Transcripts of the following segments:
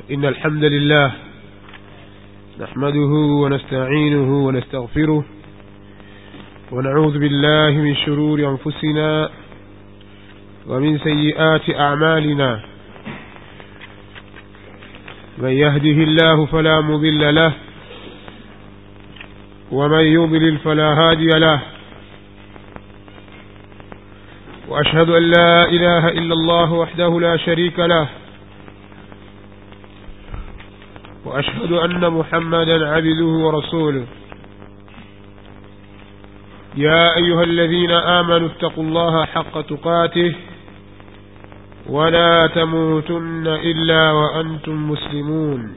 إن الحمد لله نحمده ونستعينه ونستغفره ونعوذ بالله من شرور أنفسنا ومن سيئات أعمالنا من يهده الله فلا مضل له ومن يضلل فلا هادي له وأشهد أن لا إله إلا الله وحده لا شريك له وأشهد أن محمدا عبده ورسوله يا أيها الذين آمنوا اتقوا الله حق تقاته ولا تموتن إلا وأنتم مسلمون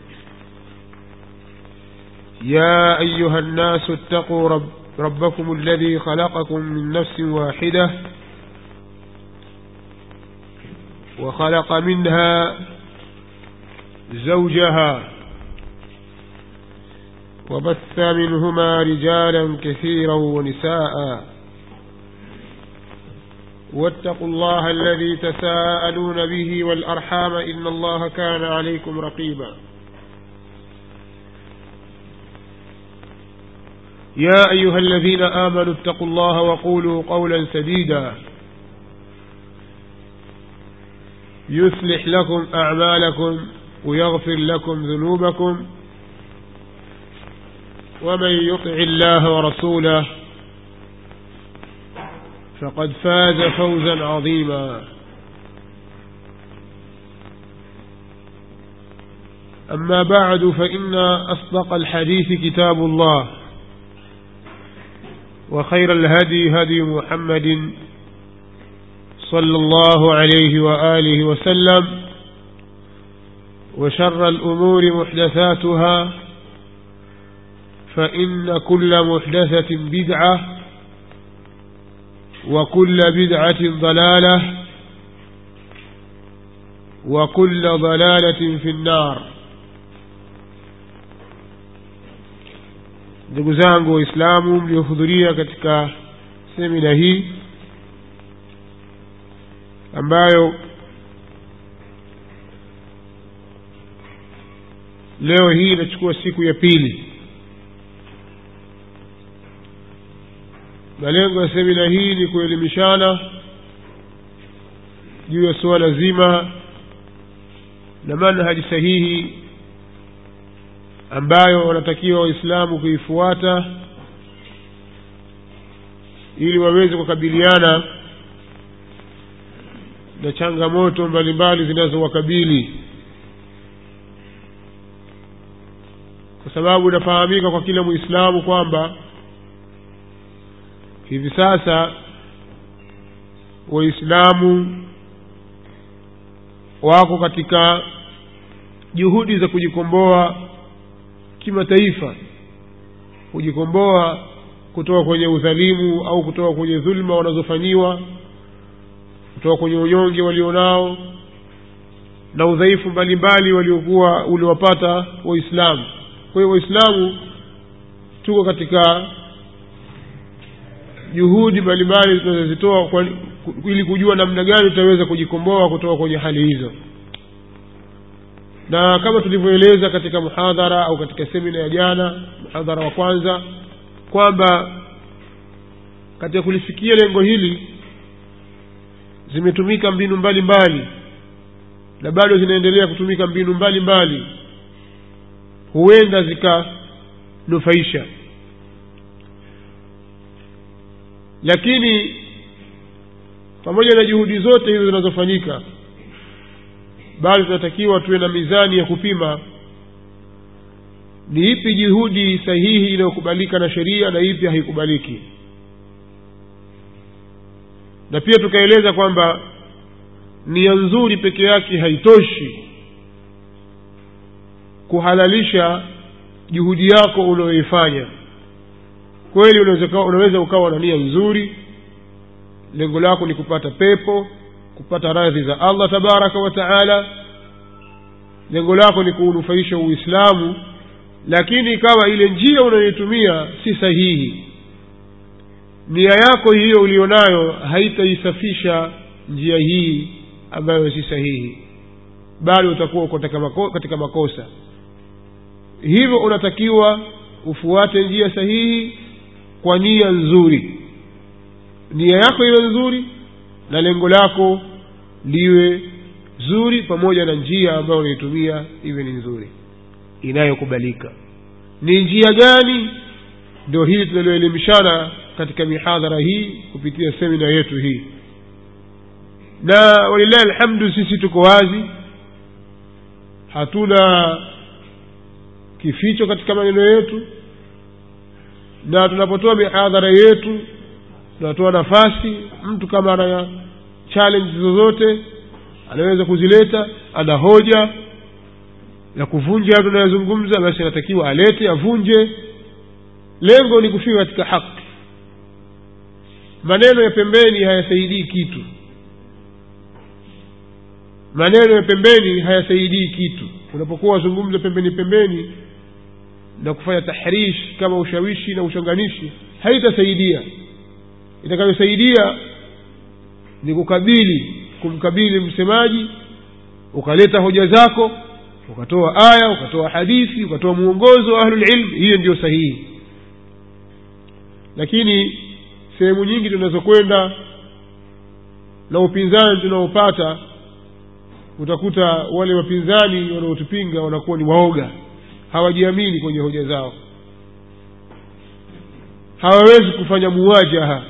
يا أيها الناس اتقوا رب ربكم الذي خلقكم من نفس واحدة وخلق منها زوجها وبث منهما رجالا كثيرا ونساء واتقوا الله الذي تساءلون به والأرحام إن الله كان عليكم رقيبا يا أيها الذين آمنوا اتقوا الله وقولوا قولا سديدا يصلح لكم أعمالكم ويغفر لكم ذنوبكم ومن يطع الله ورسوله فقد فاز فوزا عظيما أما بعد فإن أصدق الحديث كتاب الله وخير الهدي هدي محمد صلى الله عليه وآله وسلم وشر الأمور محدثاتها فإن كل محدثة بدعة وكل بدعة ضلالة وكل ضلالة في النار ndugu zangu waislamu mliohudhuria katika semina hii ambayo leo hii inachukua siku ya pili malengo ya semina hii ni kuelimishana juu ya suala zima na manhaji sahihi ambayo wanatakiwa waislamu kuifuata ili waweze kukabiliana na changamoto mbalimbali zinazowakabili kwa sababu inafahamika kwa kila mwislamu kwamba hivi sasa waislamu wako katika juhudi za kujikomboa kimataifa kujikomboa kutoka kwenye udhalimu au kutoka kwenye dhulma wanazofanyiwa kutoka kwenye unyonge walionao na udhaifu mbalimbali waliokuwa uliwapata waislamu kwa hiyo waislamu tuko katika juhudi mbalimbali tunazozitoa ili kujua namna gani tutaweza kujikomboa kutoka kwenye hali hizo na kama tulivyoeleza katika muhadhara au katika semina ya jana muhadhara wa kwanza kwamba katika kulifikia lengo hili zimetumika mbinu mbalimbali mbali, na bado zinaendelea kutumika mbinu mbalimbali mbali. huenda zikanufaisha lakini pamoja na juhudi zote hizo zinazofanyika bado tunatakiwa tuwe na mizani ya kupima ni ipi juhudi sahihi inayokubalika na sheria na ipi haikubaliki na pia tukaeleza kwamba nia nzuri peke yake haitoshi kuhalalisha juhudi yako unayoifanya kweli unaweza, unaweza ukawa na nia nzuri lengo lako ni kupata pepo kupata radhi za allah tabaraka wa taala lengo lako ni kuunufaisha uislamu lakini ikawa ile njia unayoitumia si sahihi nia yako hiyo ulionayo haitaisafisha njia hii ambayo si sahihi bado utakuwa uko katika mako- katika makosa hivyo unatakiwa ufuate njia sahihi kwa nia nzuri nia yako iwe nzuri na lengo lako liwe zuri pamoja na njia ambayo unaitumia iwe ni nzuri inayokubalika ni njia gani ndio hili tunalioelimishana katika mihadhara hii kupitia semina yetu hii na walillahi alhamdu sisi tuko wazi hatuna kificho katika maneno yetu na tunapotoa mihadhara yetu tunatoa nafasi mtu kama ana challenge zozote anaweza kuzileta ana hoja ya kuvunja hayo tunayozungumza basi anatakiwa alete avunje lengo ni kufika katika haki maneno ya pembeni hayasaidii kitu maneno ya pembeni hayasaidii kitu unapokuwa wazungumza pembeni pembeni na kufanya tahrish kama ushawishi na uchonganishi haitasaidia itakayosaidia ni kukabili kumkabili msemaji ukaleta hoja zako ukatoa aya ukatoa hadithi ukatoa mwongozo wa ahlulilm hiyo ndio sahihi lakini sehemu nyingi tunazokwenda na upinzani tunaopata utakuta wale wapinzani wanaotupinga wanakuwa ni waoga hawajiamini kwenye hoja zao hawawezi kufanya muwajaha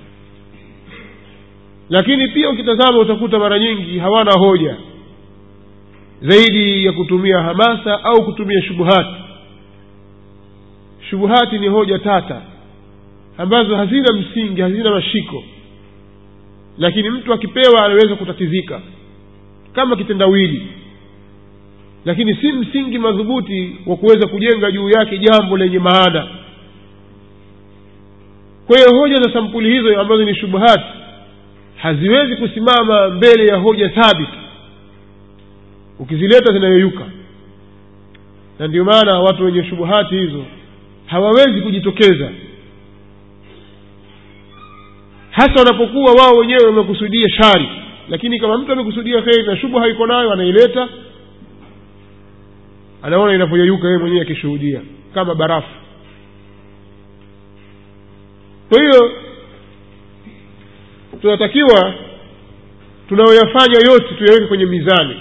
lakini pia ukitazama utakuta mara nyingi hawana hoja zaidi ya kutumia hamasa au kutumia shubuhati shubuhati ni hoja tata ambazo hazina msingi hazina mashiko lakini mtu akipewa anaweza kutatizika kama kitendawili lakini si msingi madhubuti wa kuweza kujenga juu yake jambo lenye maana kwa hiyo hoja za sampuli hizo ambazo ni shubuhati haziwezi kusimama mbele ya hoja thabiti ukizileta zinayoyuka na ndio maana watu wenye shubuhati hizo hawawezi kujitokeza hasa wanapokuwa wao wenyewe wamekusudia shari lakini kama mtu amekusudia kheri na shubha iko nayo anaileta anaona inavyoyeyuka yeye mwenyewe akishuhudia kama barafu kwa hiyo tunatakiwa tunayoyafanya yote tuyaweke kwenye mizani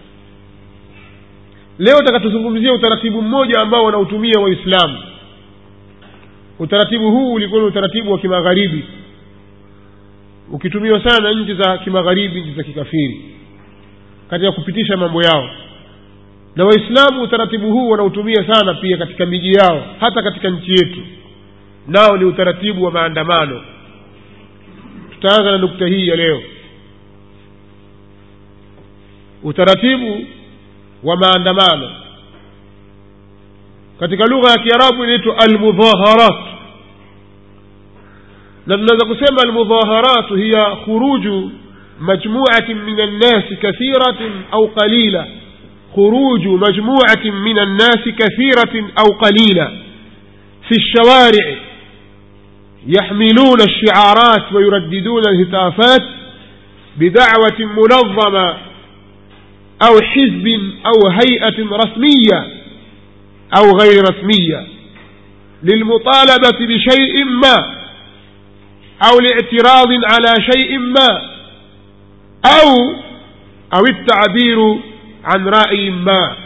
leo takatuzungumzia utaratibu mmoja ambao wanautumia waislamu utaratibu huu ulikuwa ni utaratibu wa kimagharibi ukitumiwa sana na nchi za kimagharibi nchi za kikafiri katika kupitisha mambo yao na waislamu utaratibu huu wanautumia sana pia katika miji yao hata katika nchi yetu nao ni utaratibu wa maandamano tutaanza na nukta hii ya leo utaratibu wa maandamano katika lugha ya kiarabu inaitwa almudhaharat na tunaweza kusema almudhaharat hiya khuruju majmuatin min annasi kathiratin au qalila خروج مجموعة من الناس كثيرة أو قليلة في الشوارع يحملون الشعارات ويرددون الهتافات بدعوة منظمة أو حزب أو هيئة رسمية أو غير رسمية للمطالبة بشيء ما أو الاعتراض على شيء ما أو أو التعبير عن رأي ما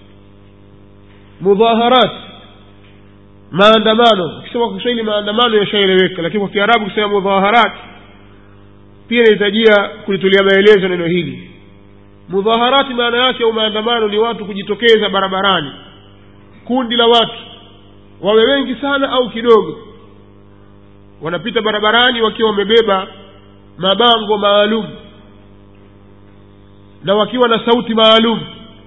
مظاهرات maandamano ukisema kwa kiswahili maandamano yashaeleweka lakini kwa kiarabu kusema mudhaharat pia inahitajia kulitulia maelezo neno hili mudhaharati maana yake au maandamano ni watu kujitokeza barabarani kundi la watu wawe wengi sana au kidogo wanapita barabarani wakiwa wamebeba mabango maalum na wakiwa na sauti maalum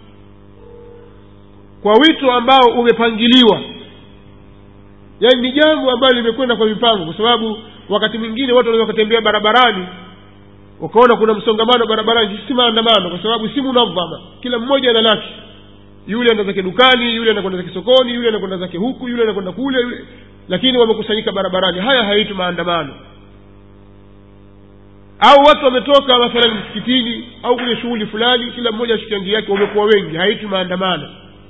kwa wito ambao umepangiliwa yaani ni jambo ambalo limekwenda kwa mipango kwa sababu wakati mwingine watu wanaweza wakatembea barabarani ukaona kuna msongamano barabarani si maandamano kwa sababu si munadhama kila mmoja ana lake yule anda zake dukani yule anakwenda zake sokoni yule anakwenda zake huku yule anakwenda kule yule lakini wamekusanyika barabarani haya haitwi maandamano au watu wametoka mathalan msikitini au kwenye shughuli fulani kila mmoja ashika njia yake wamekuwa wengi haitwi maandamano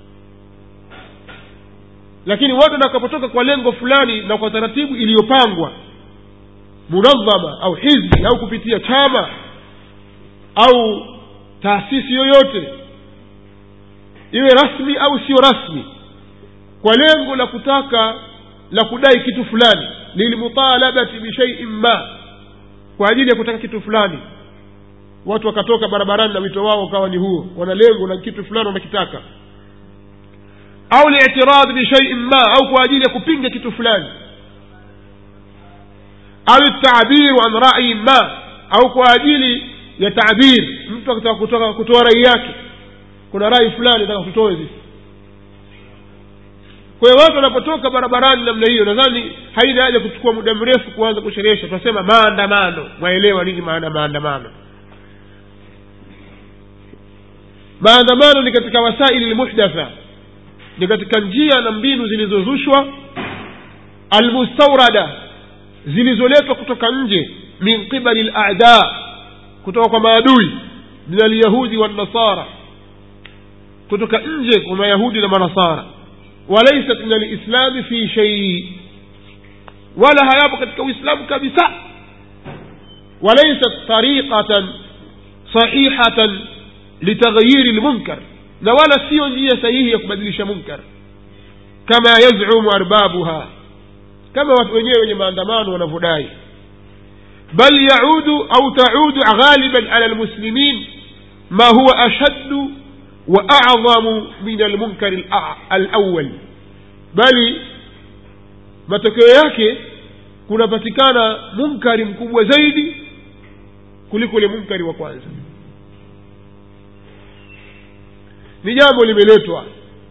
lakini watu watakapotoka kwa lengo fulani na kwa taratibu iliyopangwa munadhama au hizbi au kupitia chama au taasisi yoyote iwe rasmi au sio rasmi kwa lengo la kutaka la kudai kitu fulani lilmutalabati bishaiin ma kwa ajili ya kutaka kitu fulani watu wakatoka barabarani na wito wao ukawa ni huo wana lengo na kitu fulani wanakitaka au litirad bishaiin ma au kwa ajili ya kupinga kitu fulani au tabiru an rayin ma au kwa ajili ya tabir mtu akitaka kutoka kutoa rai yake kuna rai fulani nataka tutoe sisi kwa hiyo watu wanapotoka barabarani namna hiyo nadhani haina haja kuchukua muda mrefu kuanza kusherehesha tunasema maandamano mwaelewa nini maana maandamano maandamano ni katika wasaili lmuhdatha ni katika njia na mbinu zilizozushwa almustaurada zilizoletwa kutoka nje min qibali lada kutoka kwa maadui min alyahudi wannasara kutoka nje kwa mayahudi na manasara walaisat min alislami fi shei wala hayapo katika uislamu kabisa walaisat tariqatan sahihatan litaghyiri lmunkar na wala siyo njia sahihi ya kubadilisha munkar kama yazumu arbabuha kama watu wenyewe wenye maandamano wanavyodai bal yaudu au taudu ghaliban ala lmuslimin ma huwa ashaddu wa acdhamu min almunkari alawal bali matokeo yake kunapatikana munkari mkubwa zaidi kuliko ule munkari wa kwanza ni jambo limeletwa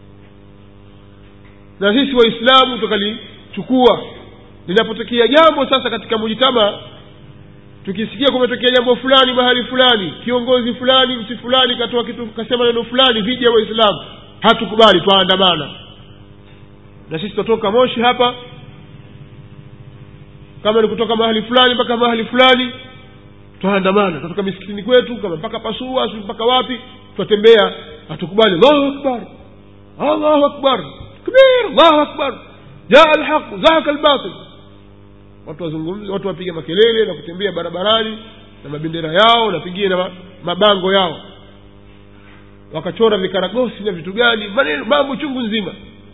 na sisi waislamu tukalichukua linapotokea jambo sasa katika mujitama tukisikia kumetokea jambo fulani mahali fulani kiongozi fulani mti fulani katoa kitu kasema neno fulani dhidi ya waislamu hatukubali twaandamana na sisi tutatoka moshi hapa kama ni kutoka mahali fulani mpaka mahali fulani twaandamana tutatoka misikitini kwetu kama mpaka pasua si mpaka wapi twatembea hatukubali allahu akbar allahu akbar kbir allahu akbar jaa alhaq zahaka albatil watu wazungumze watu wapige makelele na kutembea barabarani na mabendera yao na pengine na mabango yao wakachora vikaragosi na vitu gani maneno mambo chungu nzima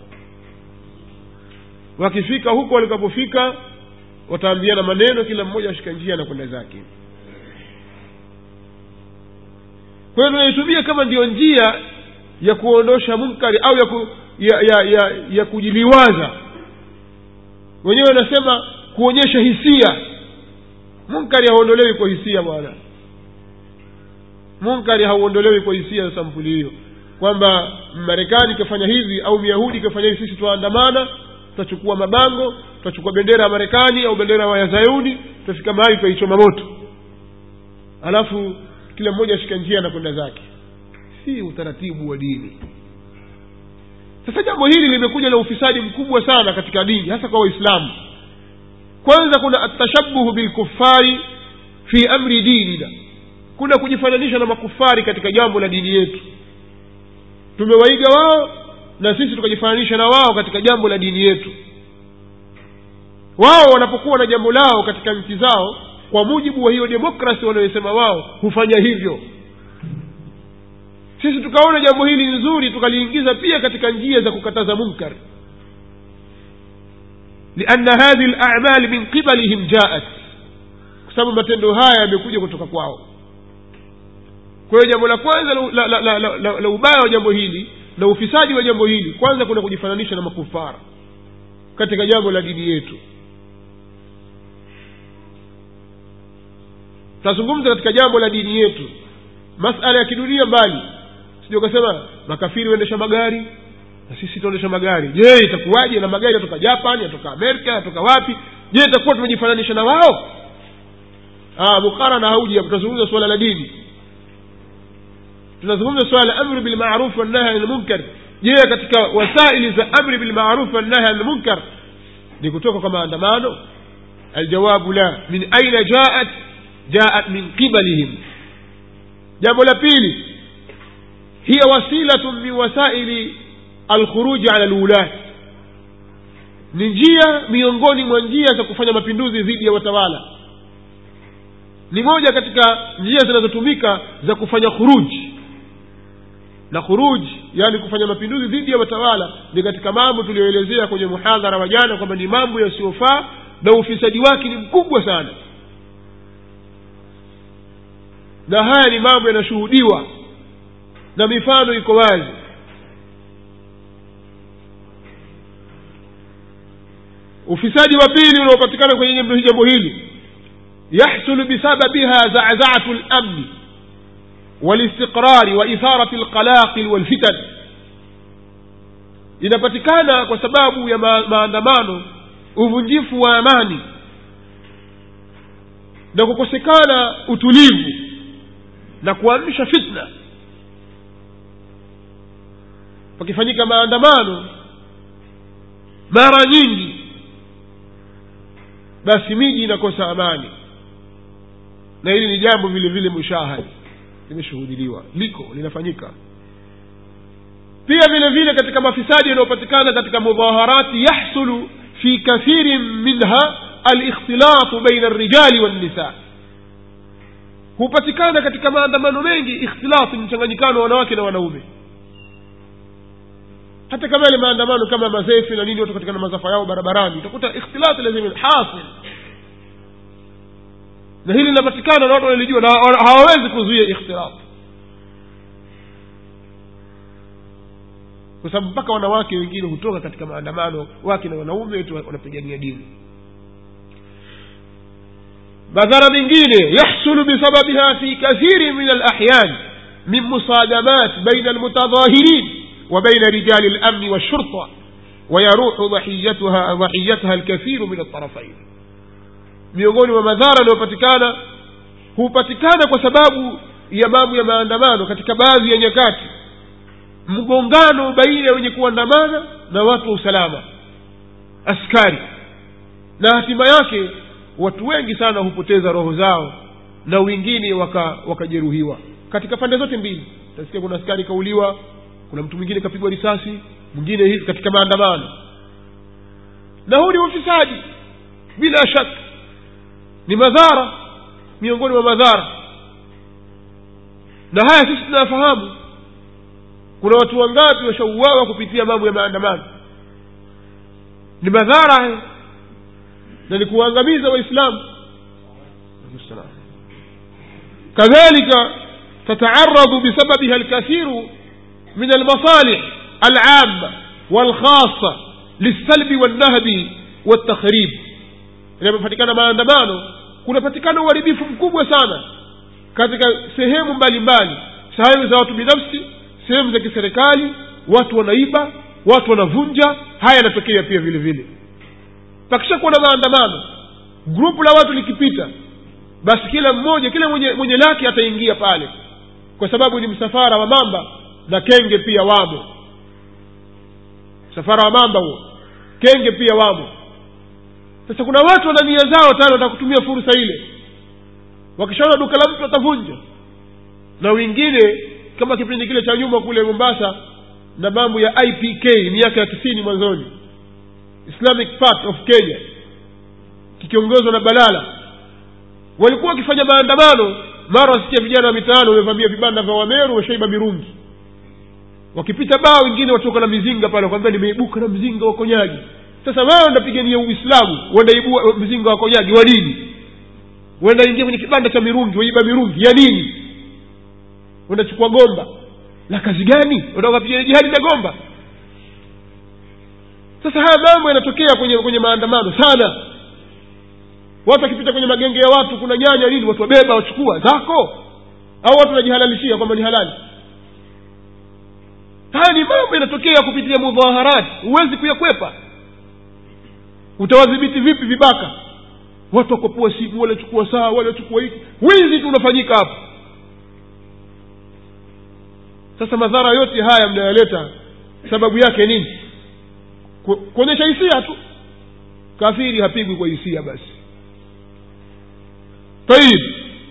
wakifika huko walikapofika wataambiana maneno kila mmoja ashika njia na kwenda zake kwa hiyo tunaitumia kama ndiyo njia ya kuondosha munkari au ya, ku, ya, ya, ya, ya kujiliwaza wenyewe wanasema kuonyesha hisia munkari hauondolewi kwa hisia bwana munkari hauondolewi kwa hisia za sampuli hiyo kwamba marekani ikafanya hivi au myahudi ikafanya hivi sisi twaandamana tutachukua mabango tutachukua bendera ya marekani au bendera ya zayuni tutafika mahali tutaichoma moto alafu kila mmoja ashika njia na kwenda zake si utaratibu wa dini sasa jambo hili limekuja na ufisadi mkubwa sana katika dini hasa kwa waislamu kwanza kuna atashabuhu bilkufari fi amri dinina kuna kujifananisha na makufari katika jambo la dini yetu tumewaiga wao na sisi tukajifananisha na wao katika jambo la dini yetu wao wanapokuwa na jambo lao katika nchi zao kwa mujibu wa hiyo demokrasi wanayosema wao hufanya hivyo sisi tukaona jambo hili nzuri tukaliingiza pia katika njia za kukataza munkar lianna hadhihi lamal min qibalihim jaat kwa sababu matendo haya yamekuja kutoka kwao kwa hiyo jambo la kwanza la, la, la, la, la, la, la ubaya wa jambo hili na ufisadi wa jambo hili kwanza kuna kujifananisha na makufara katika jambo la dini yetu tutazungumza katika jambo la dini yetu masala ya kidunia mbali sija ukasema makafiri waendesha magari na sisi tuendesha magari je itakuwaje na magari yatoka japan yatoka amerika yatoka wapi je itakuwa tumejifananisha na wao mukarana hauji tutazungumza suala la dini tunazungumza suala la amri bilmaruf wannahi ani lmunkar je katika wasaili za amri bilmaruf wannahi ani lmunkar ni kutoka kwa maandamano aljawabu la min aina jaat jaat min qibalihim jambo la pili hiya wasilatun min wasaili alkhuruji ala lwulat ni njia miongoni mwa njia za kufanya mapinduzi dhidi ya watawala ni moja katika njia zinazotumika za kufanya khuruji na khuruji yaani kufanya mapinduzi dhidi ya watawala ni katika mambo tuliyoelezea kwenye muhadhara wa jana kwamba ni mambo yasiyofaa na ufisadi wake ni mkubwa sana na haya ni mambo yanashuhudiwa na mifano iko wazi ufisadi wa pili unaopatikana kwenye jambo hili yahsulu bisababiha zazaatu lamni walistiqrari wa itharati lqalaqil walfitan inapatikana kwa sababu ya ma- maandamano uvunjifu wa amani na kukosekana utulivu na kuamsha fitna pakifanyika maandamano mara nyingi basi miji inakosa amani na hili ni jambo vile vile mushahadi limeshuhudiliwa liko linafanyika pia vile vile katika mafisadi yanayopatikana katika mudhaharati yahsulu fi kathirin minha alikhtilatu baina alrijali wannisa hupatikana katika maandamano mengi ikhtilati mchanganyikano wa wanawake na wanaume hata kama yale maandamano kama mazefi na nini watu katika na masafa yao barabarani utakuta ikhtilati lazima hasil na hili linapatikana na watu wanalijua na hawawezi kuzuia ikhtilaf kwa sababu mpaka wanawake wengine hutoka katika maandamano wake na wanaume wetu wanapigania dini madhara mengine yahsulu bisababiha fi kathiri min alahyan min musadamat baina almutadhahirin wa baina rijali lamni walshurta ويروح ضحيتها ضحيتها الكثير من الطرفين miongoni mwa madhara yanayopatikana hupatikana kwa sababu ya mambo ya maandamano katika baadhi ya nyakati mgongano baina ya wenye kuandamana na watu wa usalama askari na hatima yake watu wengi sana hupoteza roho zao na wengine wakajeruhiwa waka katika pande zote mbili utasikia kuna askari kauliwa kuna mtu mwingine kapigwa risasi mwingine hivi katika maandamano na huu ni ufisadi bila shaka ni madhara miongoni mwa madhara na haya sisi tunayafahamu kuna watu wangapi washauawa kupitia mambo ya maandamano ni madhara haya na ni kuwaangamiza waislamu kadhalika tataaradhu bisababiha alkathiru min almasalih alama walkhasa lilsalbi walnahbi waltakhrib inapopatikana maandamano kunapatikana uharibifu mkubwa sana katika sehemu mbalimbali sehemu za watu binafsi sehemu za kiserikali watu wanaiba watu wanavunja haya yanatokea pia vile vile pakisha kuwa na maandamano grupu la watu likipita basi kila mmoja kila mwenye, mwenye lake ataingia pale kwa sababu ni msafara wa mamba na kenge pia wamo msafara wa mamba huo kenge pia wamo sasa kuna watu wana nia zao tano wataka kutumia fursa ile wakishaona duka la mtu watavunja na wengine kama kipindi kile cha nyuma kule mombasa na mambo ya ipk miaka ya tisini mwanzoni islamic part of kenya kikiongozwa na balala walikuwa wakifanya maandamano mara wasikia vijana wa mitaano wamevamia vibanda vya wameru washaiba mirungi wakipita baa wengine watoka na mizinga pale wakwambia nimeibuka na mzinga wa konyaji sasa wao ndapigania uislamu wandaibua mzinga wa konyaji wa nini wendaingia kwenye kibanda cha mirungi waiba mirungi ya nini wendachukua gomba la kazi gani watakapiga jihadi na gomba sasa haya mambo yanatokea kwenye kwenye maandamano sana watu wakipita kwenye magenge ya watu kuna nyanya nini watu wabeba wachukua zako au watu wanajihalalishia kwamba ni halali haya ni mambo yanatokea kupitia mudhaharati huwezi kuyakwepa utawadhibiti vipi vibaka watu wakopua simu wale chukua saa wale wachukua hiki wizi tu unafanyika hapo sasa madhara yote haya mnayoleta sababu yake nini Ku- kuonyesha hisia tu kafiri hapigwi kwa hisia basi tayib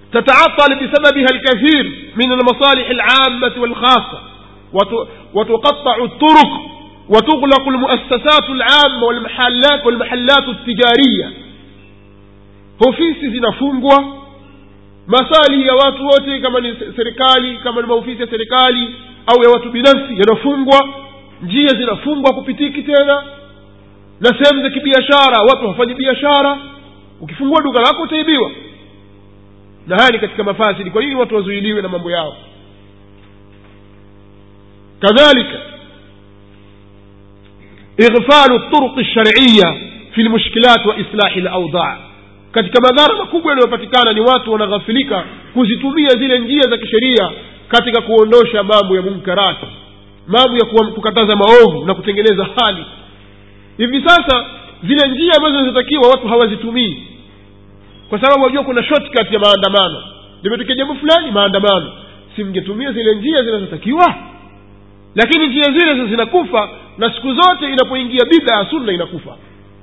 تتعطل بسببها الكثير من المصالح العامة والخاصة وت- وتقطع الطرق وتغلق المؤسسات العامة والمحلات والمحلات التجارية ofisi zinafungwa masalihi ya watu wote kama ni serikali kama ni maofisi ya serikali au ya watu binafsi yanafungwa njia zinafungwa kupitiki tena na sehemu za kibiashara watu hawafanyi biashara ukifungua duka lako utaibiwa na haya ni katika mafasidi kwa nini watu wazuiliwe na mambo yao kadhalika ighfalu turuqi lshariya fi lmushkilat wa islahi laudaa katika madhara makubwa yanayopatikana ni watu wanaghafilika kuzitumia zile njia za kisheria katika kuondosha mambo ya munkarati mambo ya kuwa- kukataza maovu na kutengeneza hali hivi sasa zile njia ambazo zinatakiwa watu hawazitumii kwa sababu wajua kuna shortcut ya maandamano limetokea jambo fulani maandamano simngetumia zile njia zinazotakiwa lakini njia zile sasa zinakufa na siku zote inapoingia bid'a ya sunna inakufa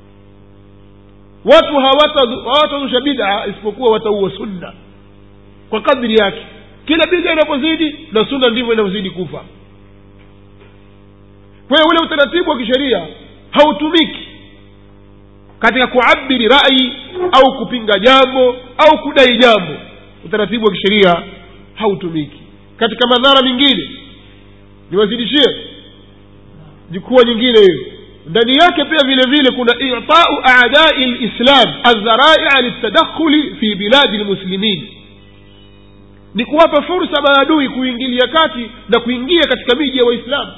watu hawata- hawatazusha bid'a isipokuwa wataua sunna kwa kadri yake kila bid'a inapozidi na sunna ndivyo inavyozidi kufa kwa hiyo ule utaratibu wa kisheria hautumiki katika kuabiri rai au kupinga jambo au kudai jambo utaratibu wa kisheria hautumiki katika madhara mengine niwazidishie jukuwa nyingine hiyo ndani yake pia vile vile kuna itau adai lislam aldharaia litadakhuli fi biladi lmuslimin ni kuwapa fursa maadui kuingilia kati na kuingia katika miji ya waislamu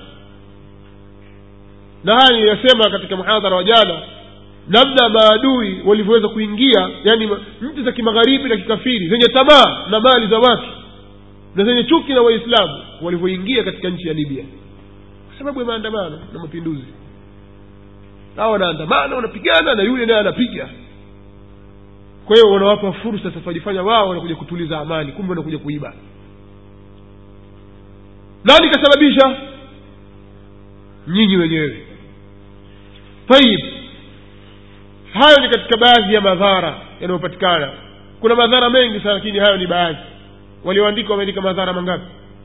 na haya niliyasema katika muhadhara wa jana namna maadui walivyoweza kuingia yani ma- nchi za kimagharibi na kikafiri zenye tamaa na mali za watu na zenye chuki na waislamu walivyoingia katika nchi ya libya kwa sababu ya maandamano na mapinduzi hawa wanaandamana wanapigana na yule naye anapiga kwa hiyo wanawapa fursa sasa wajifanya wao wanakuja kutuliza amani kumbe wanakuja kuiba nani kasababisha nyinyi wenyewe tayib hayo ni katika baadhi ya madhara yanayopatikana kuna madhara mengi sana lakini hayo ni baadhi walioandika wameandika madhara mangapi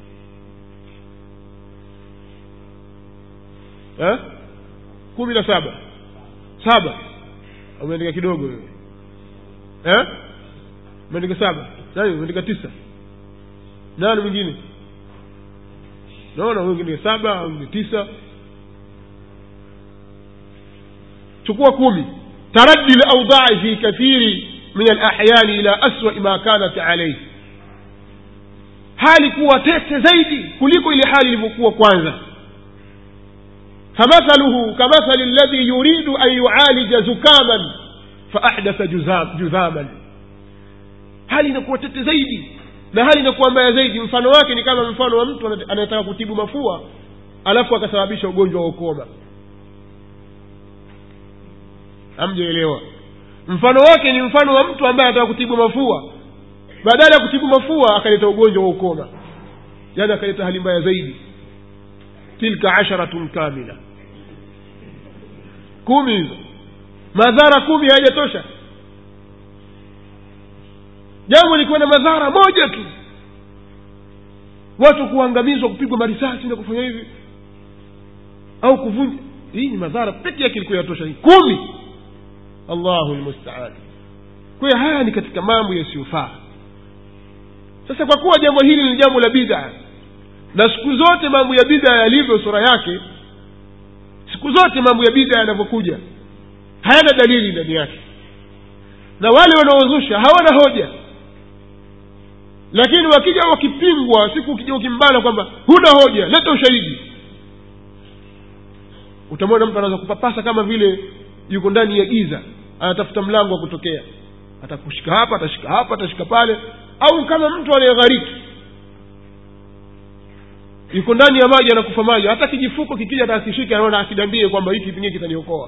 eh? kumi na saba saba umeandika kidogo wewe eh? umeandika saba nani umeandika tisa nani mwingine naona wengine saba wengine tisa chukua kumi taraddi laudai fi kathiri min alahyani ila aswai ma kanat alaihi hali kuwa tete zaidi kuliko ile hali ilivyokuwa kwanza فمثله كمثل الذي يريد أن يعالج زكاما فأحدث جزام جذاما hali inakuwa tete zaidi na hali inakuwa mbaya zaidi mfano wake ni kama mfano wa mtu ana- anayetaka kutibu mafua alafu akasababisha ugonjwa wa ukoma hamjaelewa mfano wake ni mfano wa mtu ambaye anataka kutibu mafua badala ya kutibu mafua akaleta ugonjwa wa ukoma yaani akaleta hali mbaya zaidi tilka asharatun kamila kumi hizo madhara kumi hayajatosha jambo likiwa na madhara moja tu watu kuangamizwa kupigwa marisasi na kufanya hivi au kuvunja hii ni madhara peke yake ilikuwa yatosha hii kumi allahu lmustaan kwa hiyo haya ni katika mambo yasiyofaa sasa kwa kuwa jambo hili ni jambo la bid'a na siku zote mambo ya bid'a yalivyo sura yake siku zote mambo ya bid'a yanavyokuja hayana dalili ndani yake na wale wanaozusha hawana hoja lakini wakija wakipingwa siku ukija ukimbana kwamba huna hoja leta ushahidi utamwona mtu anaweza kupapasa kama vile yuko ndani ya giza anatafuta mlango wa kutokea atakushika hapa atashika hapa atashika pale au kama mtu anayeghariki yuko ndani ya maji anakufa maji hata kijifuko kikija atakishika anaona asidambie kwamba hiki pengine kitaniokoa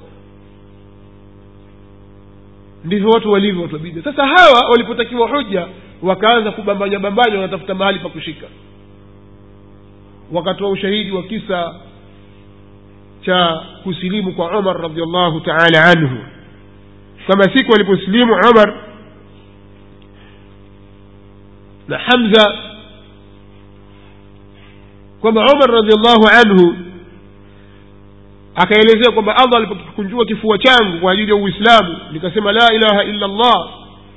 ndivyo watu walivyo watu wabida sasa hawa walipotakiwa hoja wakaanza kubambanya bambanya wanatafuta mahali pa kushika wakatoa ushahidi wa kisa cha kusilimu kwa umar radiallahu taala anhu kama siku aliposilimu umar na hamza kwamba umar radiallahu anhu akaelezea kwamba allah alipokikunjua kifua changu kwa ajili ya uislamu nikasema la ilaha illa allah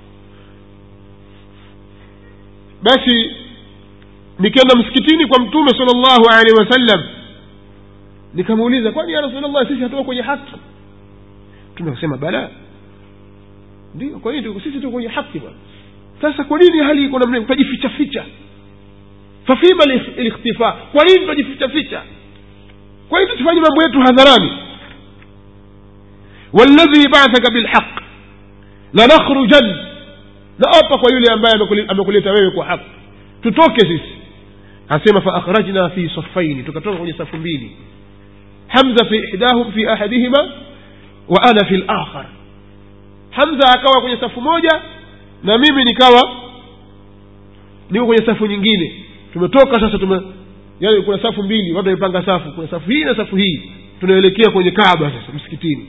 basi nikaenda msikitini kwa mtume sala llahu alehi wasallam nikamuuliza kwani ya rasulllah sisi hatuko kwenye haki mtume akasema bala ndio kwa nini sisi tuko kwenye haki bwana sasa kwa nini hali iko namna tutajificha ficha fafima likhtifa kwa nini tutajificha ficha kwa nini tusifanye mambo yetu hadharani waladhi bathaka bilhaq lanakhrujan naapa kwa yule ambaye amekuleta wewe kwa haki tutoke sisi asema faakhrajna fi safaini tukatoka kwenye safu mbili hamza fi ihdahum fi ahadihima wa ana fi lakhar hamza akawa kwenye safu moja na mimi nikawa niko kwenye safu nyingine tumetoka sasa tume yani kuna safu mbili watu wamepanga safu kuna safu hii na safu hii tunaelekea kwenye kaaba sasa msikitini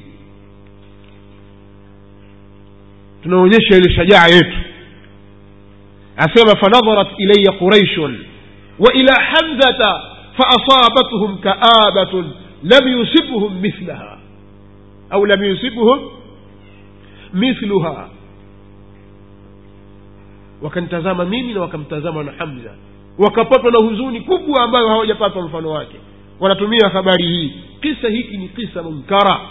tunaonyesha ile shajaa yetu asema fanadharat ilaya quraishun wa ila hamzata faasabathum kaabatun lam yusibhum mithlaha au lam yusibhum mithluha wakanitazama mimi na wakamtazama na hamza wakapatwa na huzuni kubwa ambayo hawajapatwa mfano wake wanatumia habari hii kisa hiki ni kisa munkara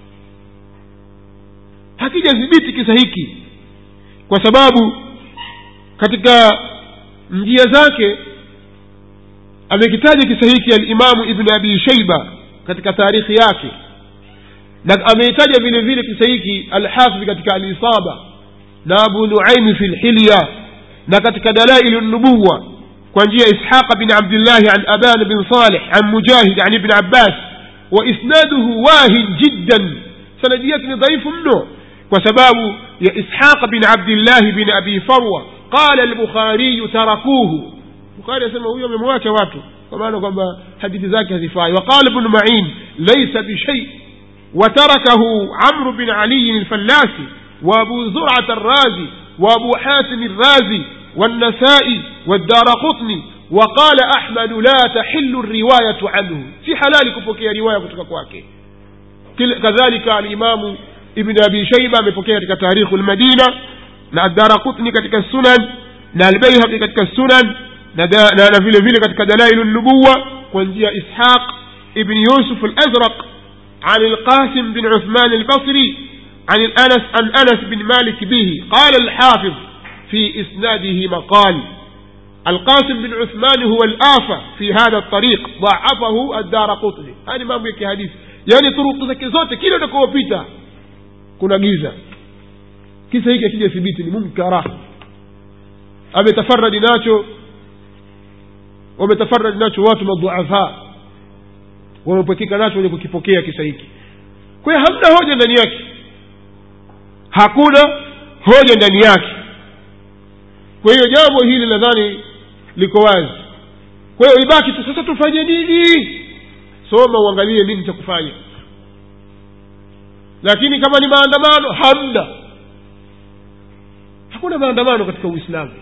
hakijathibiti kisa hiki kwa sababu katika njia zake amekitaja kisa hiki alimamu ibnu abi shaiba katika taarikhi yake na ameitaja vile vile kisa hiki alhafidh katika alisaba na abu nuaimi fi lhilya na katika dalailu nubuwa kwa njia ishaqa bin abdillahi an aban bin salih an mujahid an ibn abbas wa isnaduhu wahin jiddan sanadi yake ni dhaifu mno kwa sababu ya ishaqa bin abdillahi bin abi farwa qala albukhariyu tarakuhu bukhari asema huyo amemwacha watu kwa maana kwamba hadithi zake hazifai waqala ibnu main laisa bishai وتركه عمرو بن علي الفلاسي وابو زرعة الرازي وابو حاتم الرازي والنسائي والدار قطني وقال أحمد لا تحل الرواية عنه في حلال كفوكي رواية كتككواكي كذلك الإمام ابن أبي شيبة مفوكي كتك تاريخ المدينة na الدار قطني كتك السنن na البيهقي كتك السنن na vile vile katika dalailu nubuwa kwa njia ishaq ibn yusuf al-azraq عن القاسم بن عثمان البصري عن الأنس عن أنس بن مالك به قال الحافظ في إسناده مقال القاسم بن عثمان هو الآفة في هذا الطريق ضعفه الدار قطني هذه ما بيك حديث يعني طرق zake zote kila utakopita kuna giza kisa hiki akija thibiti ni munkara ametafaradi nacho wametafaradi nacho watu madhuafa wamepwekeka nacho wenye kukipokea kisa hiki kwa hiyo hamna hoja ndani yake hakuna hoja ndani yake kwa hiyo jambo hili nadhani liko wazi kwa hiyo ibaki tu sasa tufanye nini soma uangalie nini cha kufanya lakini kama ni maandamano hamna hakuna maandamano katika uislamu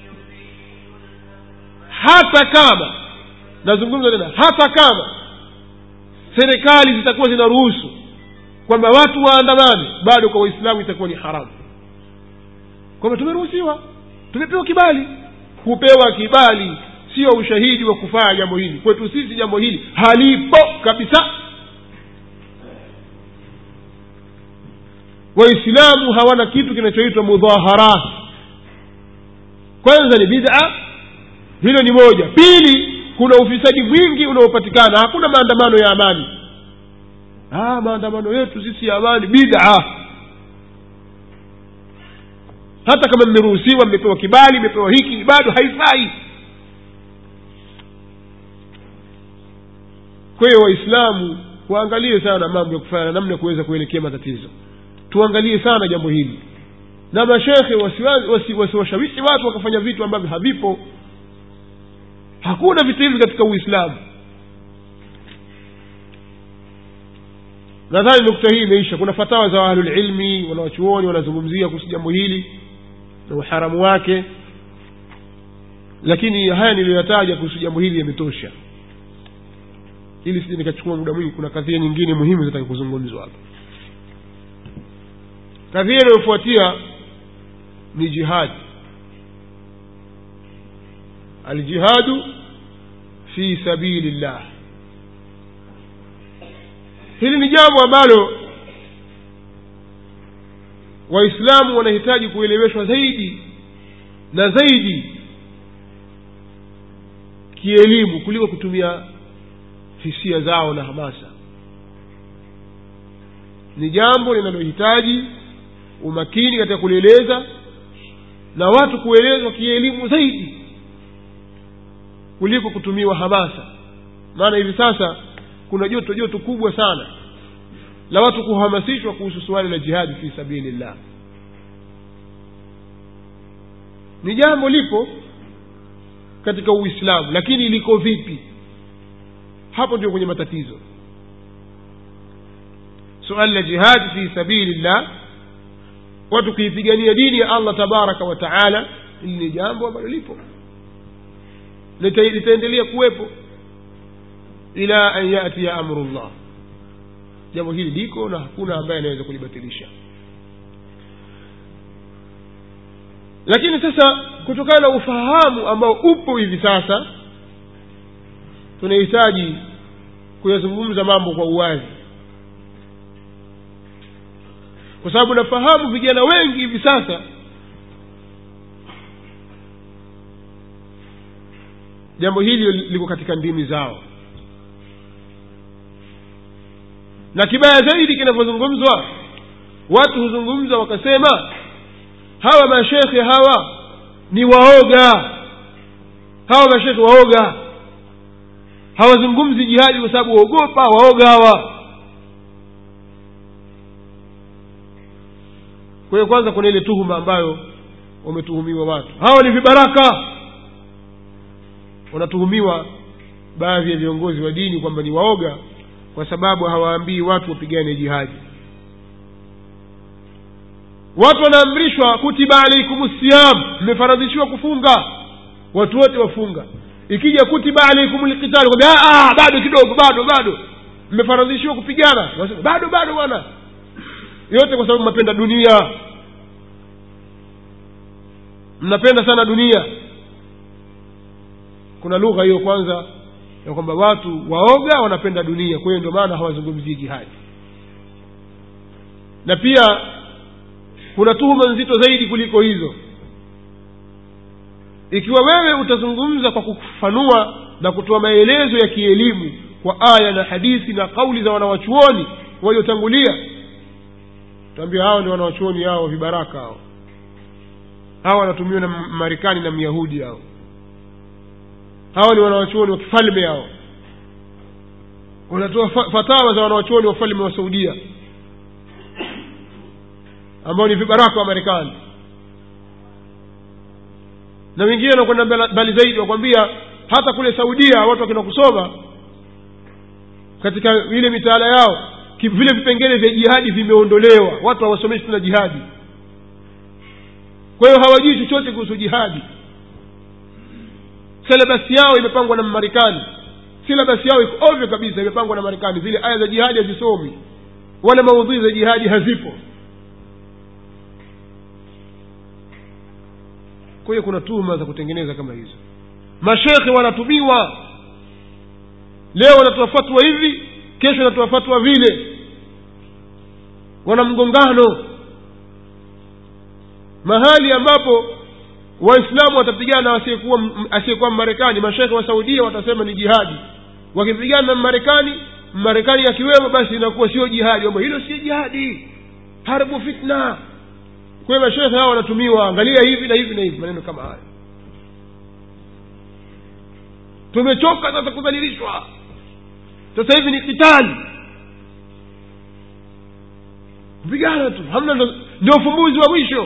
hata kama nazungumza tena hata kama serikali zitakuwa zinaruhusu kwamba watu waandamane bado kwa waislamu itakuwa ni haramu kwamba tumeruhusiwa tumepewa kibali kupewa kibali sio ushahidi wa kufanya jambo hili kwetu sisi jambo hili halipo kabisa waislamu hawana kitu kinachoitwa mudhaharat kwanza ni bid'a hilo ni moja pili kuna ufisadi mwingi unaopatikana hakuna maandamano ya amani ah, maandamano yetu sisi ya amani bid'a hata kama mmeruhusiwa mmepewa kibali mmepewa hiki bado haifai kwa hiyo waislamu waangalie sana mambo ya kufanya namna ya kuweza kuelekea matatizo tuangalie sana jambo hili na mashekhe wasiwashawishi wasi, wasi watu wakafanya vitu ambavyo havipo hakuna vitu hivi katika uislamu nadhani nukta hii imeisha kuna fatawa za ahlulilmi wanawachuoni wanazungumzia kuhusu jambo hili na uharamu wake lakini haya niliyoyataja kuhusu jambo hili yametosha ili sije nikachukua muda mwingi kuna kadhia nyingine muhimu zitaki kuzungumzwa hapa kadhia inayofuatia ni jihadi aljihadu fi sabili llah hili ni jambo ambalo waislamu wanahitaji kueleweshwa zaidi na zaidi kielimu kuliko kutumia hisia zao na hamasa ni jambo linalohitaji umakini katika kulieleza na watu kuelezwa kielimu zaidi kuliko kutumiwa hamasa maana hivi sasa kuna joto joto kubwa sana la watu kuhamasishwa kuhusu suala la jihadi fi sabilillah ni jambo lipo katika uislamu lakini liko vipi hapo ndio kwenye matatizo suala la jihadi fi sabilillah watu kuipigania dini ya allah tabaraka wa taala hili ni jambo ambalo lipo litaendelea kuwepo ila an yatiya amru llah jambo hili liko na hakuna ambaye anaweza kulibatilisha lakini sasa kutokana na ufahamu ambao upo hivi sasa tunahitaji kuyazungumza mambo kwa uwazi kwa sababu nafahamu vijana wengi hivi sasa jambo hili liko katika ndimi zao na kibaya zaidi kinavyozungumzwa watu huzungumza wakasema hawa mashekhe hawa ni waoga hawa mashekhe waoga hawazungumzi jihadi kwa sababu waogopa waoga hawa kwa hiyo kwanza kuna ile tuhuma ambayo wametuhumiwa watu hawa ni vibaraka wanatuhumiwa baadhi ya viongozi wa dini kwamba ni waoga kwa sababu hawaambii watu wapigane jihadi watu wanaamrishwa kutiba alaikum siyam mmefaradhishiwa kufunga watu wote wafunga ikija kutiba alaikum lqitali bado kidogo bado bado mmefaradhishiwa kupigana Wasema, bado bado bwana yote kwa sababu mnapenda dunia mnapenda sana dunia kuna lugha hiyo kwanza ya kwamba watu waoga wanapenda dunia kwa hiyo ndio maana hawazungumzii jihadi na pia kuna tuhuma nzito zaidi kuliko hizo ikiwa wewe utazungumza kwa kufafanua na kutoa maelezo ya kielimu kwa aya na hadithi na kauli za wanawachuoni waliotangulia taambia hao ni wanawachuoni hao vibaraka hao hawa wanatumiwa na marekani na myahudi hao hawa ni wanawachuoni wa kifalme hao wanatoa fatawa za wanawachuoni wa falme wa saudia ambao ni vibaraka wa marekani na wengine wanakwenda mbali zaidi wakwambia hata kule saudia watu wakenda kusoma katika ile mitaala yao vile vipengele vya jihadi vimeondolewa watu hawasomeshi tena jihadi kwa hiyo hawajui chochote kuhusu jihadi silabasi yao imepangwa na marekani silabasi yao iko ovyo kabisa imepangwa na marekani zile aya za jihadi hazisomi wala maudhui za jihadi hazipo kwa hiyo kuna tuhuma za kutengeneza kama hizo mashekhe wanatumiwa leo wanatoa fatwa hivi kesho wanatoa fatwa vile wana mgongano mahali ambapo waislamu watapigana na asiyekuwa asiyekuwa mmarekani mashekhe wa saudia watasema ni jihadi wakipigana na mmarekani mmarekani akiwemo basi inakuwa sio jihadi kwamba hilo sio jihadi harbu fitna kwa hiyo mashekhe hao wanatumiwa angalia hivi na hivi na hivi maneno kama haya tumechoka sasa kudhalilishwa sasa hivi ni kitali kupigana tu hamna ndio ufumbuzi wa mwisho